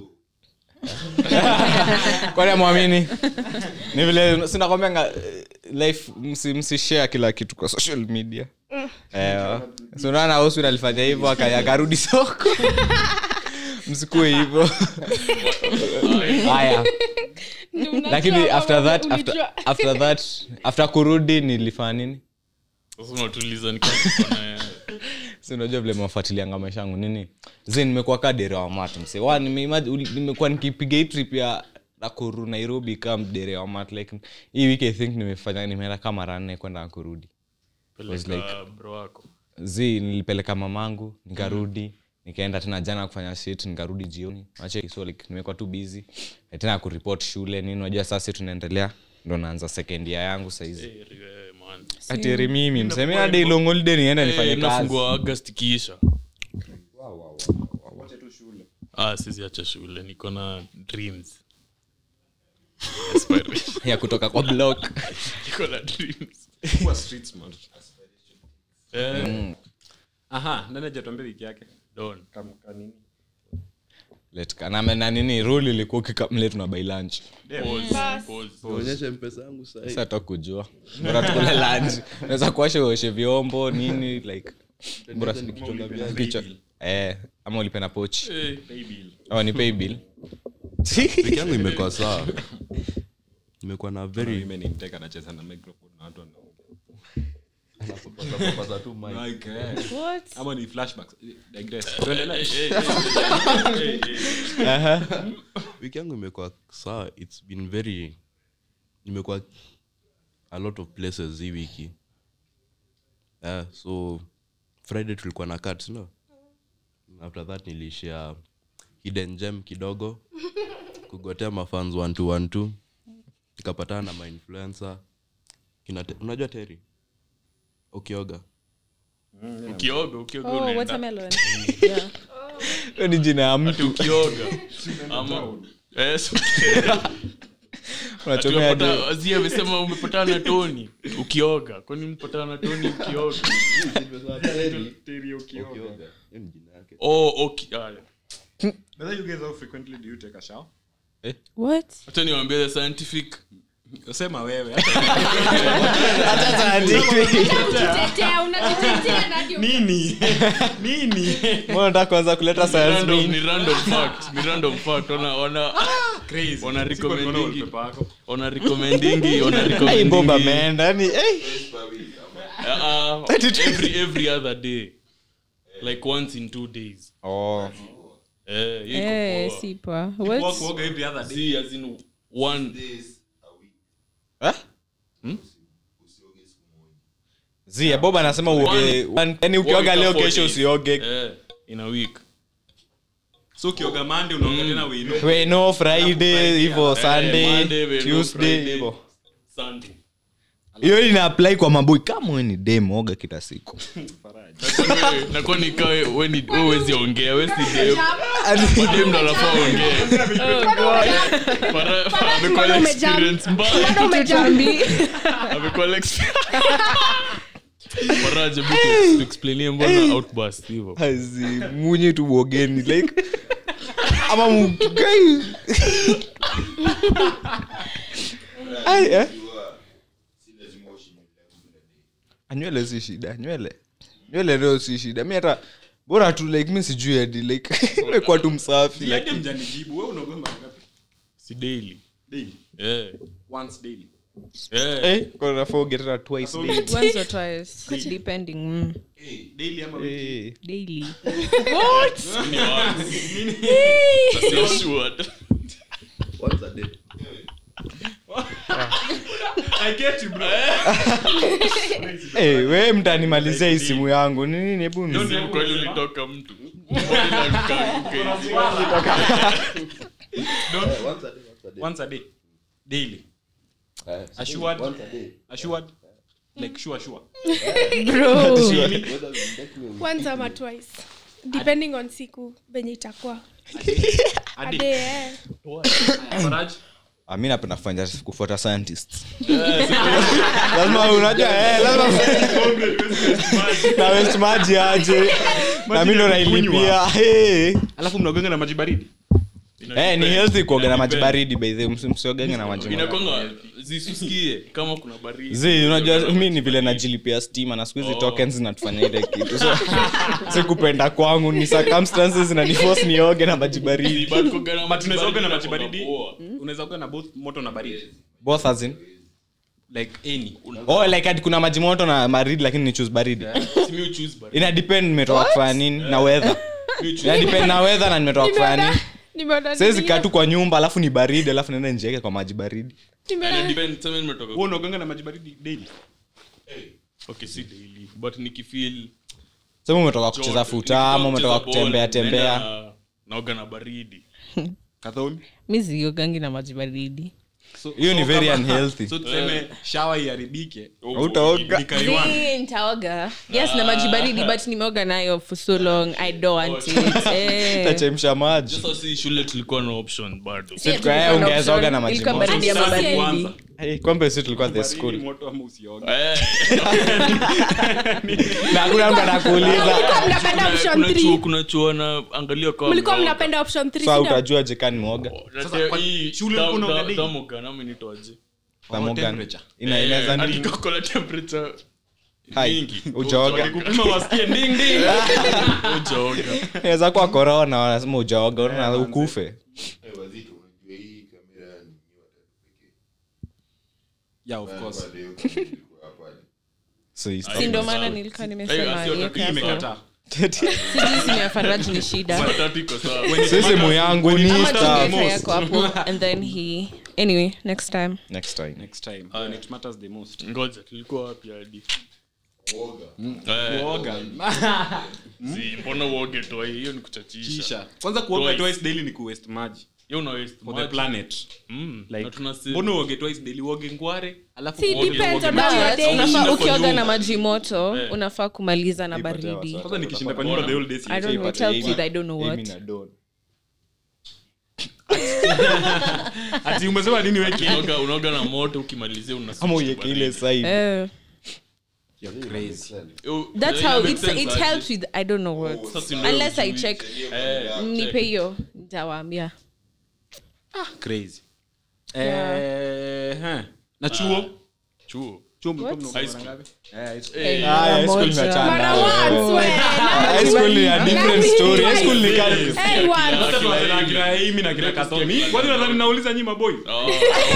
kwani amwamini ni vile sinakwambianga eh, life msi, msishare kila kitu kwa social media eh, sunaona oswin alifanya hivyo aka- akarudi soko msikue hivyo haya Ndio mnajua lakini kama after that after, ulijua. after that after kurudi nilifanya nini sasa unatuliza ni kama tuko na- si unajua vile mafuatilianga maisha yangu nini zi nimekuwa ka dere wa mat mse wa nimeimag- uli- nimekuwa nikipiga hii trip ya nakuru nairobi kam dere wa mat like hii wiki i think nimefanya nimeenda kama mara nne kwenda na kurudi peleka bro wako zi nilipeleka mamangu nikarudi nikaenda tena jana kufanya shit nikarudi jioni ache so like nimekuwa tu busy Eh, tena kuripot shule nini unajua sasa tunaendelea ndo naanza second year yangu saizi Eh, eh, man. atieri mimi msemi hadi long holiday niende nifanye Eh, kazi nafungua agast ikiisha ah siziacha shule niko na dreams Aspiration. ya kutoka kwa block niko na dreams Kuwa street smart. Eh, aha nani hajatuambia wiki yake don Kamka nini? Let- na na nini rule ilikuwa ukikamle tuna buy lunch Pause, pause. onyeshe mpesa yangu sahii sasa hata kujua bora tukule lunch unaweza kuosha uoshe vyombo nini like bora kichwa eh ama ulipe na pochi Eh, ama ni pay bill wiki yangu imekuwa sawa imekuwa na very Women in tech anacheza na microphone na watu wanaongea. Pasa tu mic. Like, eh, What? ama ni flashbacks digress tuendelee wiki yangu imekuwa sawa its been very imekuwa a lot of places hii wiki yeah, so friday tulikuwa na cut no after that nilishia hidden gem kidogo kugotea mafans one two one two nikapatana na mainfluencer kina Te- unajua teri ukioga ukioga ukioga Oh, unaenda watermelon. yeah. Hiyo ni jina ya Ati mtu ukioga ama Eh, so- unachomea hadi- Ati Azi amesema umepatana na toni ukioga kwani mpatana na toni ukioga Teri ukioga. Hiyo ni jina yake. Oh, okay. Aya. Whether you guys how frequently do you take a shower? What? Acha niwaambie the scientific sema wewe Unajitetea, unajitetea na ndio- nini nini Mbona unataka kuanza kuleta science random, bean? ni random fact ni random fact wana wana crazy Wana Sikuwa nimeona recommendingi. wallpaper yako. wana recommendingi wana Ai, recommendingi Boba ameenda yani eh. uh, uh, every every other day like once in two days oh eh hiyo iko Eh, poa. si poa. Kwa What? kuoga every other day See, as in one Eh? Zia, bob anasema uoge yani ukioga One leo four kesho days. usioge eh in a week so ukioga mande unaoga tena wino we no friday hivo Eh, sunday Monday, we no tuesday Friday, hivo Sunday hiyo ina apply kwa maboi kama we ni dem oga kila siku nakuwa nikawe we ni- we wezi ongea we si dem dem ndo anafaa ongee Para- amekuwa na mbona umejump? experience mbaya Mbona umejump? amekuwa na exp- Faraja, hebu tu- tuexplainie mbona outburst hivyo Hazi, munye tu uogeni like ama mgai Ai, eh? Ah, nywele si shida nywele nywele leo si shida mi hata bora tu like mi sijui hadi like umekuwa tu msafi like Yake mjanijibu wewe unaoga mara ngapi si daily daily Eh, once daily eh. eh kwa nafaa uge tena twice daily. Once or twice, depending. Mm. daily ama wiki? Eh. Daily. Ni once. Sasa assured. Once a day. I get you, bro. hey, we mtanimalizia hii simu yangu ni nini hebu ni- Hiyo ndio kweli ulitoka mtu Mbona ukaanguka hivi? Once a day. Daily. Assured. Assured. Like sure, sure. once ama twice depending on siku venye itakuwa A ade day. eh. Faraj. Ah, mi napenda kufanya kufuata scientists lazima unajua eh, lazima na waste maji aje na mi ndo nailipia hey. alafu mnagonga na maji baridi Eh, ni healthy kuoga na maji baridi by the way, msi- msiogenge na maji moto. inakwanga zisusikie kama kuna baridi zi unajua mi ni vile najilipia stima na siku hizi tokens zinatufanya ile kitu so si kupenda kwangu ni circumstances zinaniforce nioge na maji baridi But kuoga na but unaweza oga na maji inakuanga baridi poa. unaweza oga na both moto na baridi both as in like any oh like ati kuna maji moto na baridi lakini ni choose baridi Si mi huchoose baridi. ina depend nimetoka kufanya nini na weather Mi huchoose ina depend na weather na nimetoka kufanya Nimeona- nini nimeona siwezi nini kaa hiyo. tu kwa nyumba alafu ni baridi alafu naenda njieke kwa maji baridi Nimeona- Ina depend, tuseme nimetoka wewe unaoga na maji baridi daily okay si daily but nikifeel sema umetoka kucheza joto, futa nikitoka ama umetoka kucheza ball, kutembea tembea naenda na- naoga na baridi kadhoni mi siogangi na maji baridi hiyo ni very unhealthy so tuseme shawa iharibike Hautaoga. nikaiwan Zii, nitaoga yes na maji baridi but nimeoga nayo for so long i don't want it Eh. tachemsha maji sasa si shule tulikuwa na option bado Si tuka- eh, ungeweza oga na maji Ilikuwa moto. baridi ama Sasa baridi kwanza. Eh, kumbe si tulikuwa the school moto ama usioge Eh, na hakuna mtu anakuuliza Mlikuwa mnapenda option kuna chuo three. kuna chuo na angalia kwa mlikuwa mnaoga. mnapenda option three, sa si ndio? utajua jekani mwoga Sasa kwa- hii shule dam- ulikuwa unaoga dam- daily? damoga, nami nitoaje? Thermogun. temperature. Ina- Eh, inaweza hadi nini? kako la temperature Hai, mingi. ujaoga. Wakikupima wasikie ding, ding. Ujaoga. inaweza kuwa korona wanasema ujaoga unaona ukufe yeah of course So it's si ndo maana nilikuwa nimesema Hey, iweke hii hapo. imekataa Sijui simu ya Faraj ni shida Saa tatu iko sawa. si simu yangu ni ama stuff. tungeweka yako hapo and then he anyway next time next time next time when it matters the most ngoja tulikuwa wapi hadi Eh, kuoga si, mbona uoge toa hiyo ni kuchachisha kisha kwanza kuoga Twice. twice daily ni kuwaste maji hiyo una waste for the maji. planet Mm, like na tunase- mbona uoge twice daily uoge ngware alafu Si, uoge- depends uoge on maji. how your But day is. unafaa Unashinda kwa ukioga na nyumba. maji moto Eh. unafaa kumaliza na Ipatia baridi wasa. kwanza nikishinda kwa nyumba the whole day i don't know Ipate tell Amy- teeth i don't know Amy what na Dawn. ati umesema nini weki Unaoga- unaoga na moto ukimalizia una ama switch uieke baridi. ile side Eh, crazy Yo, that's ina how make it's, sense it aje. helps with i don't know what Sasa ndio unless i ujui. check Eh, nipe hiyo nitawaambia crazy eh huh. na chuo chuo chuo mlikuwa What? mnaoga High mara school. ngapi Eh, Ah, high school moja. imeachana Mara nayo. once, we. High school ni a different story. High school ni kali. Hey, one. Sasa tunasema akina Amy na akina Kathomi. Kwani nadhani nauliza nyinyi maboy oh,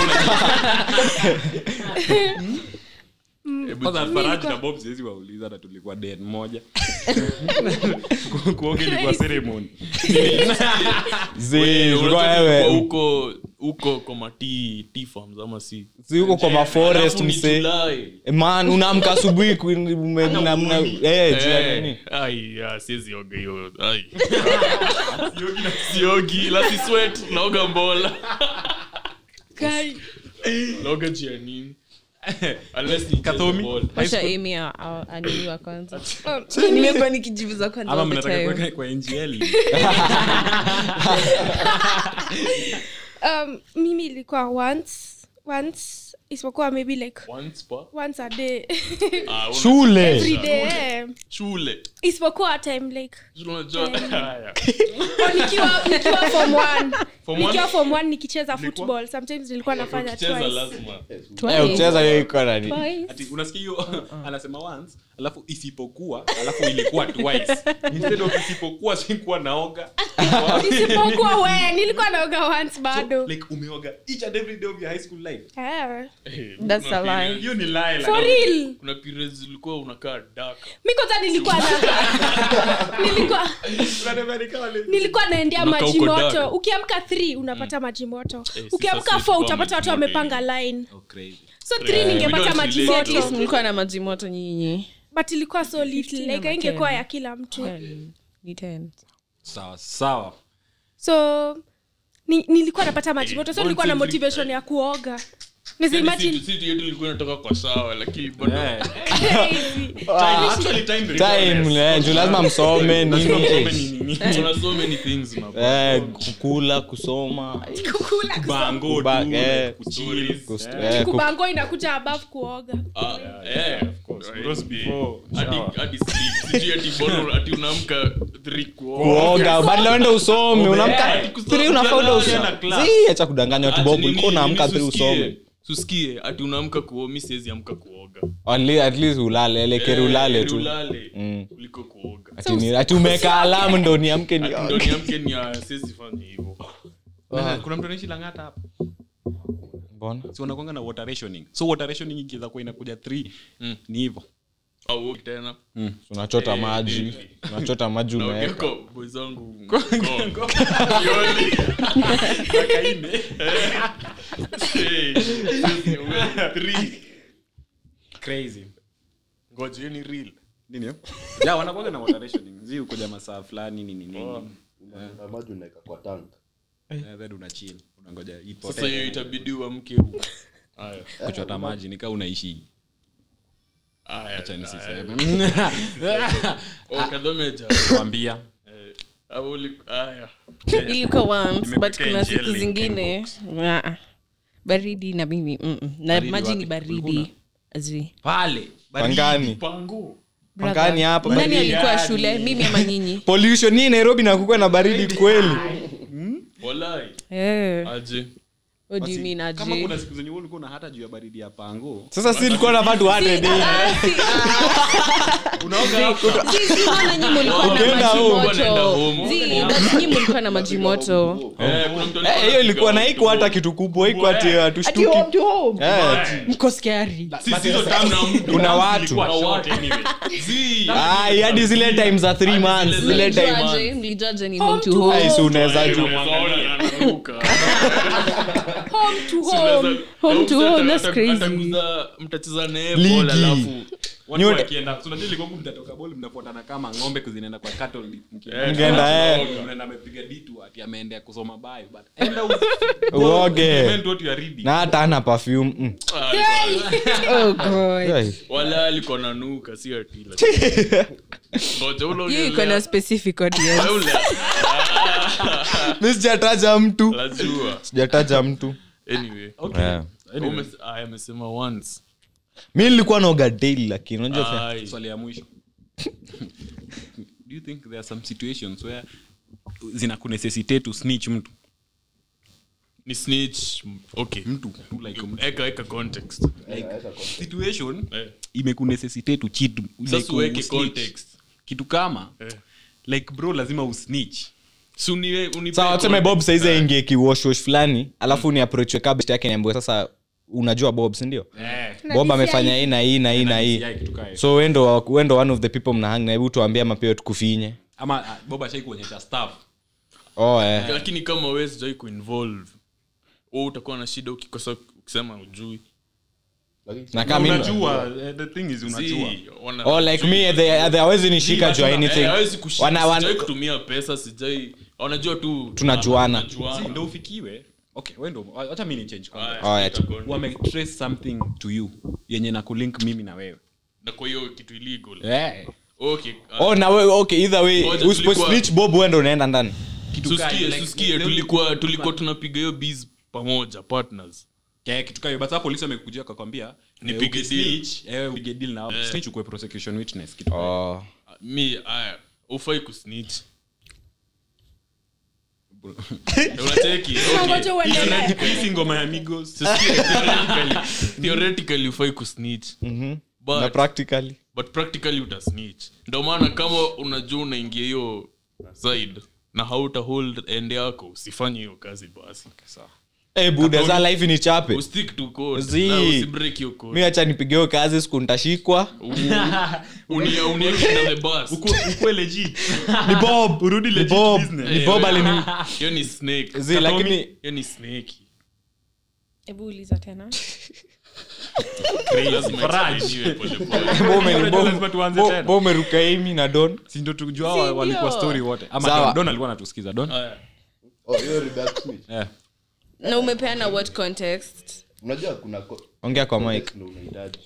kwanza Faraj na Bob siwezi wauliza na tulikuwa den moja Ku- kuoga ilikuwa ceremony Zi, unajua ulikuwa tulikuwa wewe huko huko kwa mati tea farms ama si si huko kwa maforest Alafu ni mse July. man unaamka asubuhi ku- ume- mna- mna- eh, juu ya Eh, nini? ai, ya, siwezi oga hiyo ai. siogi la si sweat naoga mbola naoga juu ya nini Unless ni Kathomi? ball. wacha amy a- a- aniniwa kwanza nimekuwa nikijibuza kwanza ama all the mnataka time. kuweka kwa NGL um, mimi ilikuwa once once isipokuwa maybe like Once per- once a day Ah, una- shule every day eh. shule isipokuwa time like Shule unajua- Haya. oh, nikiwa nikiwa form one Form one? nikiwa form one nikicheza football sometimes nilikuwa nafanya Ukicheza twice lazima Eh, ukicheza hiyo iko nani Twice. ati unasikia hiyo anasema once alafu isipokuwa alafu ilikuwa twice instead of isipokuwa sikuwa naoga isipokuwa we nilikuwa naoga once bado like umeoga each and every day of your high school life Eh, That's Kuna a lie. period- hiyo ni lie for like, real kuna periods zilikuwa unakaa daka mi kwanza nilikuwa na nilikuwa unatembea ni kama ni- nilikuwa naendea Unakaa maji huko moto dark. ukiamka th unapata maji moto Eh, ukiamka sasa f utapata tulikuwa watu maji moto wamepanga line Oh, crazy. so th we ningepata don't maji relate. At least moto mlikuwa na maji moto nyinyi but ilikuwa so little 15 like ama ingekuwa 10. ya kila mtu Ten. Ni ten. sawa sawa so ni, nilikuwa napata maji moto so once nilikuwa na every- motivation ya kuoga Nisa Yaani imagine situ- situ yetu ilikuwa inatoka kwa sawa lakini bado Yeah. crazy. Time- actually time time requires. eh, juu lazima msome nini eh. kuna so many things una- Eh, kukula kusoma kukula Bango, Kuba- tu, eh, kuchill. kust- Eh. eh, ku- kubango inakuja above kuoga Ah, eh, of course. Those before Hadi- shower. hadi sleep. Sijui ati bado ati unaamka three kuoga. kuoga badala uende usome unamka Ati kusoma, three unafaa uende ukienda usome class. Zii, acha kudanganya watu Ati bobu nini- ulikuwa unaamka nini three susikie- usome susikie ati unaamka kuoga mi siwezi amka kuoga At le- at least ulale elekeri Eh, ulale heri tu ulale Mm. kuliko kuoga Ati ni- ati umeweka alamu ndo niamke Ati ndo nioge niamke ni ah, siwezi fanya hivyo Na kuna mtu anaishi langata hapa mbona si wanakwanga na water rationing so water rationing ikiweza kuwa inakuja 3 ni hivyo au uoge tena unachota Eh, maji daily. unachota maji naongea umeweka kwa boys wangu Ngong. Yoli. Hey, sisi uwe three. crazy ngoja hiyo ni real nini hiyo? ya wanakwanga na water rationing zi ukuja masaa fulani nini nini na maji unaweka kwa tank Eh, then una chill unangoja ipotee. sasa hiyo itabidi uamke huko haya kuchota maji nikaa unaishi haya acha haya. nisiseme Oh, Kadhomeja. kwambia Eh, au uli- haya ilikuwa once but Nimekuwekea kuna siku jelly, zingine ah, baridi na mimi mm -mm. na Baridi maji wapi? ni baridi Ulikuwa Azwi. pale pangani pango Brother, pangani hapa nani baridi. alikuwa shule mimi ama nyinyi pollution hii nairobi nakukua na baridi kweli walai Eh, aje what do you mean kama aje? kuna siku zenye wewe ulikuwa na hata juu ya baridi ya pango sasa si ilikuwa nafaa tuate dei Si, si, mbona nyinyi mlikuwa na Ukienda maji home. Unaenda moto home. Si, but nyinyi mlikuwa na maji moto Eh, kuna mtu Eh, alikuwa hiyo ilikuwa na anapiga iko hata kitu kubwa iko ati hatushtuki Eh, mko scary Sisi hizo time na mtu. kuna watu Ilikuwa short anyway. Zi. Ai, hadi zile time za three months zile time Mlijuaje? mlijuaje ni Home home to to home Ai, si unaweza juu Unaona anaruka. home to home Home to Ata- home, that's ata- crazy. ataguza- mtacheza naye Ligi. ball alafu Watu Nyote- wakienda so unajua ilikuwa huku mtatoka ball mnafuatana kama ng'ombe kuzinaenda kwa cattle mkienda. Eh, Mkienda, eh. Mnaenda amepiga ditu ati ameendea kusoma bio but enda u- uoge implement what you are reading. na hata ana perfume mm. Ah, alikuwa- oh god Ai. wala alikuwa nanuka si ati lakini- Ngoja ule hiyo iko na ongelea. specific audience Ule. mi sijataja mtu Lazua. sijataja mtu Anyway. Eh. Ume- ah, amesema once mi nilikuwa naoga daily lakini unajua Ai. swali ya mwisho do you think there are some situations where zina kunecessitate to snitch mtu ni snitch okay mtu tu like mtu. eka eka context situation Eh. imekunecessitate to cheat sasa like uweke usnitch. context kitu kama Eh. like bro lazima usnitch si uniwe- unipe sawa tuseme bob context. saizi Eh. aingie kiwoshwosh fulani alafu ni aproachwe kabst yake niambue sasa unajua bob sindio bob amefanya hii na hii na hii na hii DCI kitu kaa hiyo. so wendo wendo one of the people mnahang na hebu tuambie mapeo tukufinye ama ah, bob ashai kuonyesha staff oh, eh. lakini kama we sijai kuinvolve u utakuwa na shida ukikosa ukisema ujui na kama mimi- unajua eh, the thing is unajua Si, wana- oh, like me they, they hawezi nishika juu ya anything Eh, hawezi kushika, Wana- wana- sijai kutumia pesa sijai wanajua tu Tunajuana. tunajuana. Si, ndo ufikiwe okay wendo acha mi ni change context. Aya, Oh, yeah. eka context. wametrace something to you yenye na kulink mimi na wewe na kwa hiyo kitu illegal Eh. okay ah, oh na we, okay either way Ngoja, usipo tulikuwa- snitch bob wendo unaenda ndani Kitu kaa- susikie like, susikie leo- tulikuwa tulikuwa tunapiga hiyo biz pamoja partners Yeah, kitu kayo but sasa polisi wamekujia kakwambia Nipige upige deal na Eh. snitch ukue prosecution witness kitu kaa hiyo. oh. Ah, mi aya ufai kusnitch unacheki okay. Ngoja uendelee. Hii si ngoma ya migos Susikie, theoretically- theoretically ufai kusnitch na but practically but practically utasnitch ndo maana kama unajua unaingia hiyo side na hauta hold end yako usifanye hiyo kazi basi Eh, buda za life ni chape ustick to code Zii. na usibreak your code mi acha nipigeo kazi siku ntashikwa Uni- unieke na the bus ukwe legit ni bob urudi ni legit bob business. ni bob alini hiyo ni snake zi lakini hiyo ni snake hebu uliza tena lazima Faraj. explainiwe polepole. Bo ume- Unajua bo- lazima tuanze bo- tena. bo umeruka amy na don si ndo tujua Si wa- ndio? walikuwa story wote ama Sawa. Don- don alikuwa anatusikiza don Aya. Oh, hiyo redact snitch. Eh. na umepeana what context unajua kuna co- ongea kwa mic context ndio unahitaji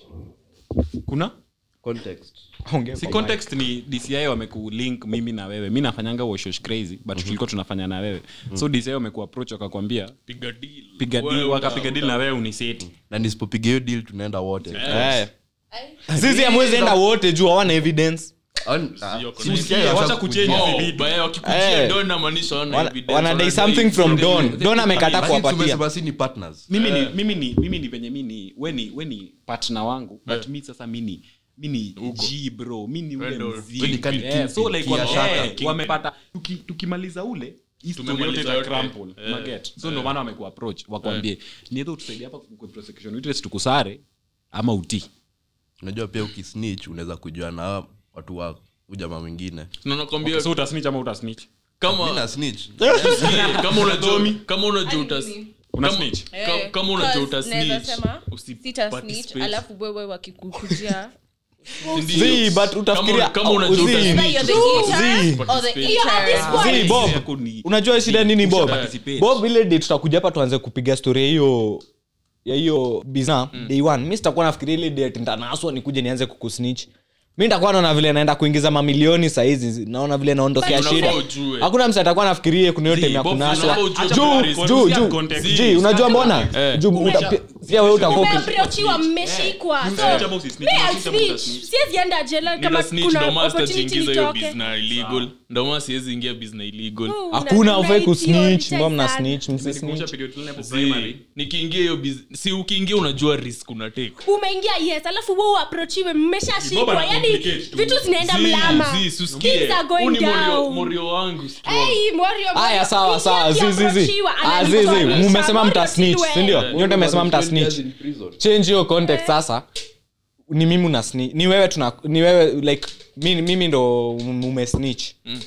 kuna context ongea si kwa mic. context ni dci wamekulink mimi na wewe mi nafanyanga washosh crazy but tulikuwa tunafanya na wewe so dci wamekuapproach wakakwambia piga deal piga deal Wewe wakapiga uta- deal na wewe uniseti na nisipopiga hiyo deal tunaenda wote Eh. sisi amwezi enda wote juu hawana evidence An- ah, Sio si kuna- usikie wacha washa kuchange kujua. hizi Oh, vitu. baya, wakikujia Eh. don inamaanisha wana Wana- evidence, wanadai wanadai something from from don don amekataa Lakini kuwapatia tumesema si ni partners mimi ni mimi ni mimi ni venye mi ni we ni we ni partner wangu but mi sasa mi ni mi ni g bro mi ni ule Wewe ndo- mziki. wewe ni kani Eh, king- so like king- wame- king- eh, king- wamepata tuki- tukimaliza ule hii story Tumemaliza yote ita yote. crumple, Eh. unaget? so ndo maana wamekuapproach wakwambie ni either utusaidie hapa kwa prosecution witness tukusare ama utii unajua pia ukisnitch unaweza kujua na hawa watu wa ujamaa mwingine Na nakwambia so utasnitch ama utasnitch kama mi na snitch Sikia, kama unajua kama unajua utas una kama- snitch ka- kama unajua uta snitch, sita usiparticipate. snitch alafu wewe wakikukujia Ndio. Zi, but Kama- utafikiria kama unajua Zi, uta Either snitch, you're the eater Zi. or the Participate. You're at this eater. point. Zi, bob Yako ni- unajua shida nini bob participate. bob ile day tutakuja hapa tuanze kupiga story ya hiyo ya hiyo biza day one mi sitakuwa nafikiria ile day ati nitanaswa nikuje nianze kukusnitch mi nitakuwa naona vile naenda kuingiza mamilioni sahizi naona vile naondokea But shida unafaa ujue. hakuna mtu atakuwa nafikiria kuna hiyo Zi, time ya Bob, kunaswa unafaa ujue juu context. juu Context. juu Context. Zi, unajua mbona Eh. juu uta- pi- pia wewe utakuwa uki- umeaprochiwa mmeshikwa so Snitch ama usisnitch? me I'll Snitch ama snitch. utasnitch? siwezi enda jela kama Nita snitch, kuna ndo maana opportunity sitajiingiza hiyo nitoke business illegal ndo maana siwezi ingia business illegal Oh, hakuna una- ufai una kusnitch idiot, mbona mna sana. snitch Nimekumbusha msisnitch period fulani hapo Zi, primary. nikiingia hiyo business si ukiingia unajua risk una take umeingia yes alafu we uaprochiwe mmeshashikwa Boba yani complicate tu. vitu zinaenda Zi, mlama zi, susikie. Things are going Huu ni morio- down. morio wangu strong. Hey, Morio, haya Morio, sawa sawa ukiingia zizizi ukiaprochiwa, Ah, zizi ananisomesha. mumesema Morio mtasnitch Silwe. sindio nyote mmesema mtasnitch In prison. change hiyo context sasa ni mimi una sni- ni wewe tuna ni wewe like mimi, mimi ndo mume snitch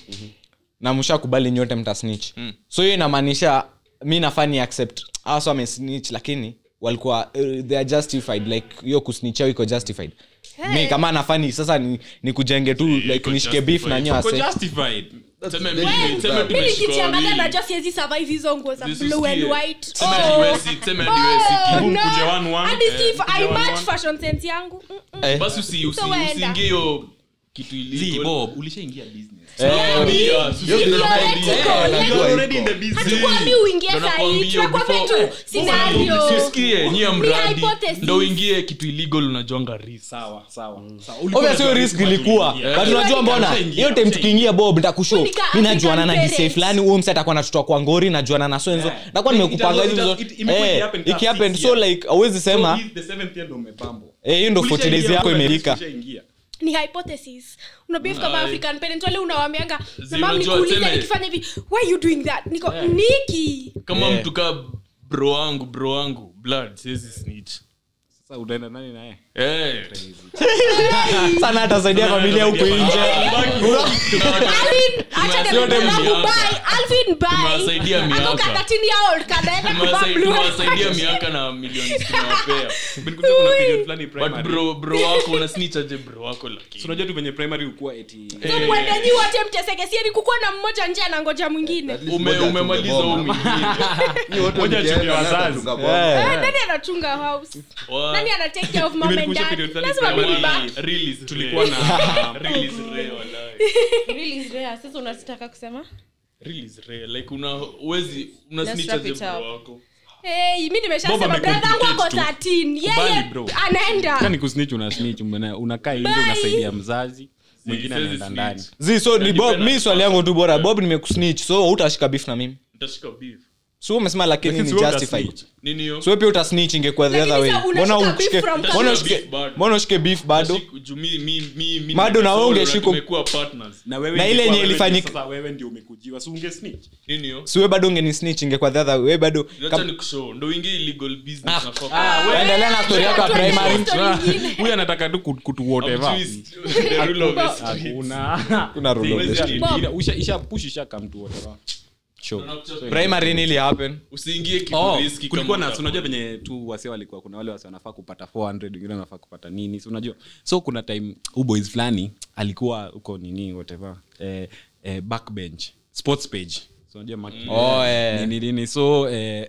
na mshakubali nyote mta snitch so hiyo inamaanisha mi nafaa ni accept aso ame snitch lakini walikuwa uh, they are justified like hiyo kusnitch yao iko justified mi kama nafani sasa ni, ni kujenge tu like iko nishike beef na justified. nyo Uko ase justified. Tuseme very mimi- good. tuseme Mimi mi tumeshika nikijiangalia wawili. najua siwezi survive hizo nguo za Zisu blue and sikie. white Tuseme Oh. hadi wesi- tuseme hadi wesi Oh, kibu. Kibu no. mkuje one one. Hadi si- Eh, I mkuje one match one. fashion sense yangu Mm, mm. Eh. basi usi- usi- So waenda. usiingie hiyo kitu Zi, illegal. Bob, ulishaingia business. Nakwambia, usi- Hiyo ndio Theoretical, najua like- iko. already in the business. hatukwambi uingie Ndo sahii nakwambia, tunakwambia before- tu scenario Sisikie, nyie mradi hypothesis. ndo uingie kitu illegal unajuanga risk Sawa, sawa, sawa. Ulikuwa obvious hiyo unajua risk risk ilikuwa bado but uliingia. unajua mbona Ushaingia, hiyo time ushaingia. tukiingia bob ntakushow Unika mi najuana na African dise parents. fulani huo mse atakuwa natutoa kwa ngori najuana na swenzo Yeah. nakuwa It- nimekupanga it- hizo it- it- imekuwa Eh, ikihappen kama ikihappen six so years. like awezi So sema hii the seventh year ndo umebambo. eh, hiyo ndo 40 days Ulishaingia yako mbona imerika ushaingia? ni hypothesis unabif kama Ai. african parent wale unawambianga Zi, mam unajua, nikuulize tuseme- nikifanya hivi why you doing that niko niki kama Yeah. mtu kaa bro wangu bro wangu blood siwezi snitch Sasa utaenda nani na yeye? Eh. sana atasaidia familia huku nje Alvin, acha Tumewasaidia niambie wangu, miaka. bye. Alvin, bye. Tumewasaidia Ako miaka. ka 13 year old kanaenda kuvaa Tumewasai- blue and tumewasaidia white. miaka na milioni tunawapea Nilikuja kuna period fulani but primary. bro bro wako una snitch aje bro wako So lakini unajua tu venye primary ukuwa eti So mwende nyi wote mteseke sieni kukuwa na mmoja nje anangoja mwingine At least ume moja umemaliza tungeboa. huu mwingine Nyie wote Moja mkienda, chini ya hata wazazi. tungeboa. Eh. Eh, nani anachunga house Wa- nani ana take care of mom and Imenikumbusha dad period fulani lazima primary. mimi back Real is tulikuwa rare. na Real is rare, wallahi. Really is rare. sasa unataka kusema Real is rare. Like una uwezi una Let's snitch wrap aje it bro up. wako Hey, mi Bob nimeshasema amecomplicate brother wangu ako tu. 13 Kubali, yeye bro. anaenda Kani kusnitch una snitch umena- unakaa nje Bye. unasaidia mzazi mwingine siwezi anaenda snitch. ndani zi so ni bob Depend mi on swali yangu tu bora bob nimekusnitch so utashika beef na mimi Nitashika beef. so umesema lakini Lakini ni si wewe justified utasnitch. nini hiyo so pia utasnitch ingekuwa the Lakini other way sasa mbona unashika ushike beef from mbona Beef ushike bado. mbona ushike beef bado Siku- juu mi- mi- mi- mi Bado na wewe nimesoma ungeshika- tumekuwa partners. na wewe Na ile ingekuwa yenye wewe ilifanyika- ndio sasa wewe ndio umekujiwa si unge snitch Nini hiyo? siwe bado ungeni snitch ingekuwa the other way bado Acha kam- nikushow. ndo uingie illegal business na fuck. endelea na story yako ya primary huyu anataka tu kut- kutu whatever Twist. The rule of the street. hakuna kuna rule of the Ila- street. ila- usha- isha push isha come to whatever Sure. primary nili happen usiingie kitu Oh, risky kulikuwa kama na si unajua utafanya. venye tu wase walikuwa kuna wale wase wanafaa kupata 400 wengine wanafaa kupata nini si unajua so kuna time huu boys fulani alikuwa huko nini whatever eh, eh, backbench sports page so unajua marketing, Oh, eh. nini nini so eh,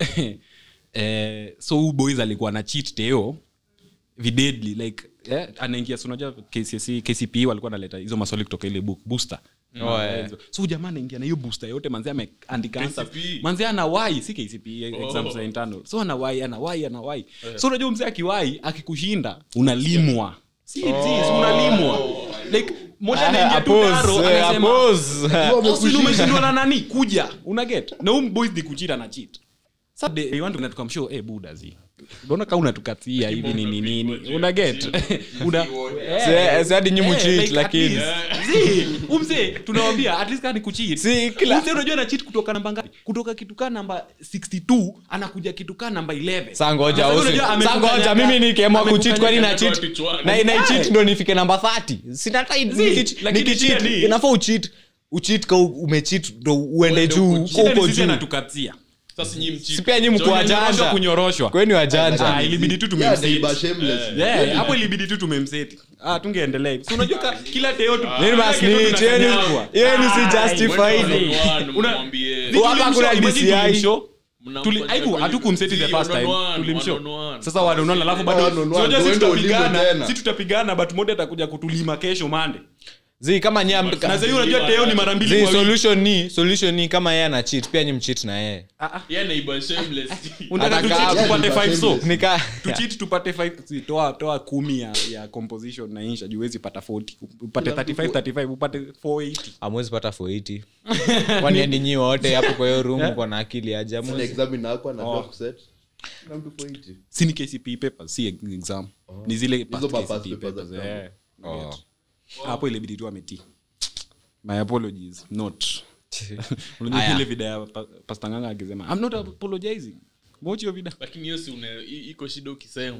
eh, so huu boys alikuwa na cheat teo videdly like eh, anaingia si unajua KCSE, kcpe walikuwa naleta hizo maswali kutoka ile book booster Oh, eh. so huyu jamaa anaingia na hiyo booster yote manzi ameandika answers. KCPE. manzi ana wai si kcpe exams za internal so ana wai ana wai ana wai so unajua mzee akiwai akikushinda unalimwa si si, si unalimwa like moja anaingia tu Oppose, daro eh, anasema oppose. "Austin, umeshindwa na nani kuja una get na hum boys ni kuchita na cheat Sasa they- they want to come show eh buda zi unaona kama unatukatia hivi nini nini una get una Si- si hadi nyi mucheat, like, at lakini. least. Zi, umse tunawambia at least kama ni kucheat Si, kila- Umse unajua na cheat kutoka namba ngapi kutoka kitu kaa namba 62 anakuja kitu kaa namba 11 Sa ngoja, Sasa usi- unajua sa amekukanyaga- ngoja, mimi nikiamua kucheat kwani na amekukanyaga- cheat kichwani. na ina Eh. cheat ndo nifike namba 30 sinatai Zi, lakini shida ni- inafaa ucheat ucheat ka umecheat ndo uende Uende juu huko uko Shida ni huko sisi juu anatukatia Sasa nyinyi mchi- si pia nyi mko Johnny Kunyoroshwa, wajanja kunyoroshwa kweni wajanja Ah, ilibidi tu Yeah, tumemseti neighbor shameless. Yeah, hapo ilibidi tu tumemseti ah, tungeendelea si unajua ka- kila teo tu- Nini kila basi teo ni- tunakanyagwa. yenu si Ah, justified. One on one, Una- mwambie. Zi, Hapa tulimshow, kuna imagine DCI. tulimshow. Mnamfanyia Tuli- aiku, kweli- hatukumseti the Zi, first one on time one, tulimshow. one on one. sasa wanaonana alafu bado One on one, unajua si tuende ulime tutapigana tena. si tutapigana but mmoja atakuja kutulima kesho mande zi kama nyie am- na sahii unajua teo ni mara mbili zi kwa wiki. solution ni solution ni kama yeye ana cheat pia nyi mcheat na yeye Yeah, neighbor shameless. Unataka Ataka- tucheat Yeah, tupate ni five so nika tuchit tupate five- si, toa toa kumi ya, ya composition na insha juu huwezi pata 40 upate 35 35 upate 480 amwezi pata 480 kwani andi nyi wote hapo kwa hiyo room kwa na akili aje Sasa amwezi examiner wako anafaa kuset. Come to 480. si ni kcp papers si exam ni zile past Hizo mapast KCPE papers papers, za eh. Get. hapo ilibidi tu ameti my apologies not unajua Aya. ile vida ya pa- pastor nganga akisema i'm not apologizing watch your vida lakini hiyo si une- i- iko shida ukisema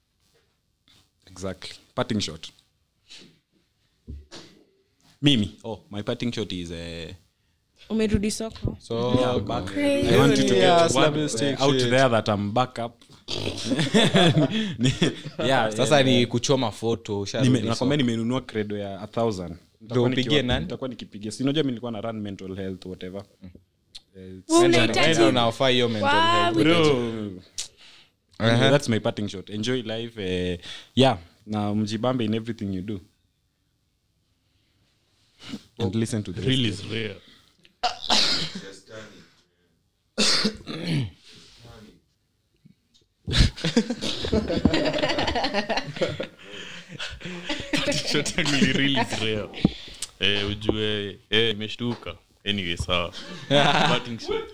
exactly parting shot mimi oh my parting shot is uh, umerudi soko so yeah, back. Crazy. I want you to Yeah, get slap one, your stick uh, out shit. there that I'm back up. Ni- yeah, sasa yeah, ni kuchoma foto usharudi nime- so. nakwambia nimenunua credo ya a thousand Nitakuwa upigie nikiwa- nani? nitakuwa nikipigia sinajua mi nilikuwa na run mental health whatever Wewe Wewe unahitaji- ndo unaofaa hiyo mental Wow, health. Bro. Anyway, that's my parting shot enjoy life eh, yeah na mjibambe in everything you do and listen to the rest. Real is rare. Shot yangu ni real is rare. Eh, ujue eh, imeshtuka anyway sawa Parting shot.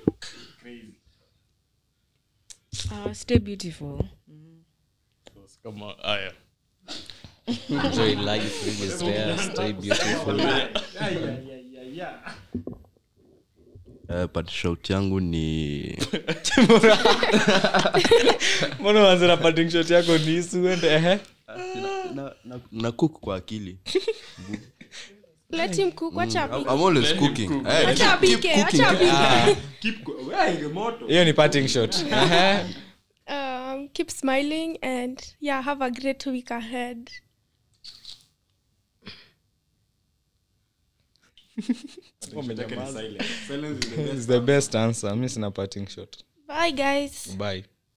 uh, stay beautiful kama haya enjoy life really is there stay beautiful Eh, but shout yangu ni mbona wanze na parting shot yako ni isuende ehe na, na, na cook kwa akili Let him cook, wacha I'm, apike. I'm always cooking Eh, Wacha keep, keep apike, cooking wacha apike. Keep go- Wewe, inge moto. hiyo ni parting shot Ehe. Um, keep smiling and yeah, have a great week ahead. Silence is the best. It's the best answer mi sina parting shot Bye, guys. bye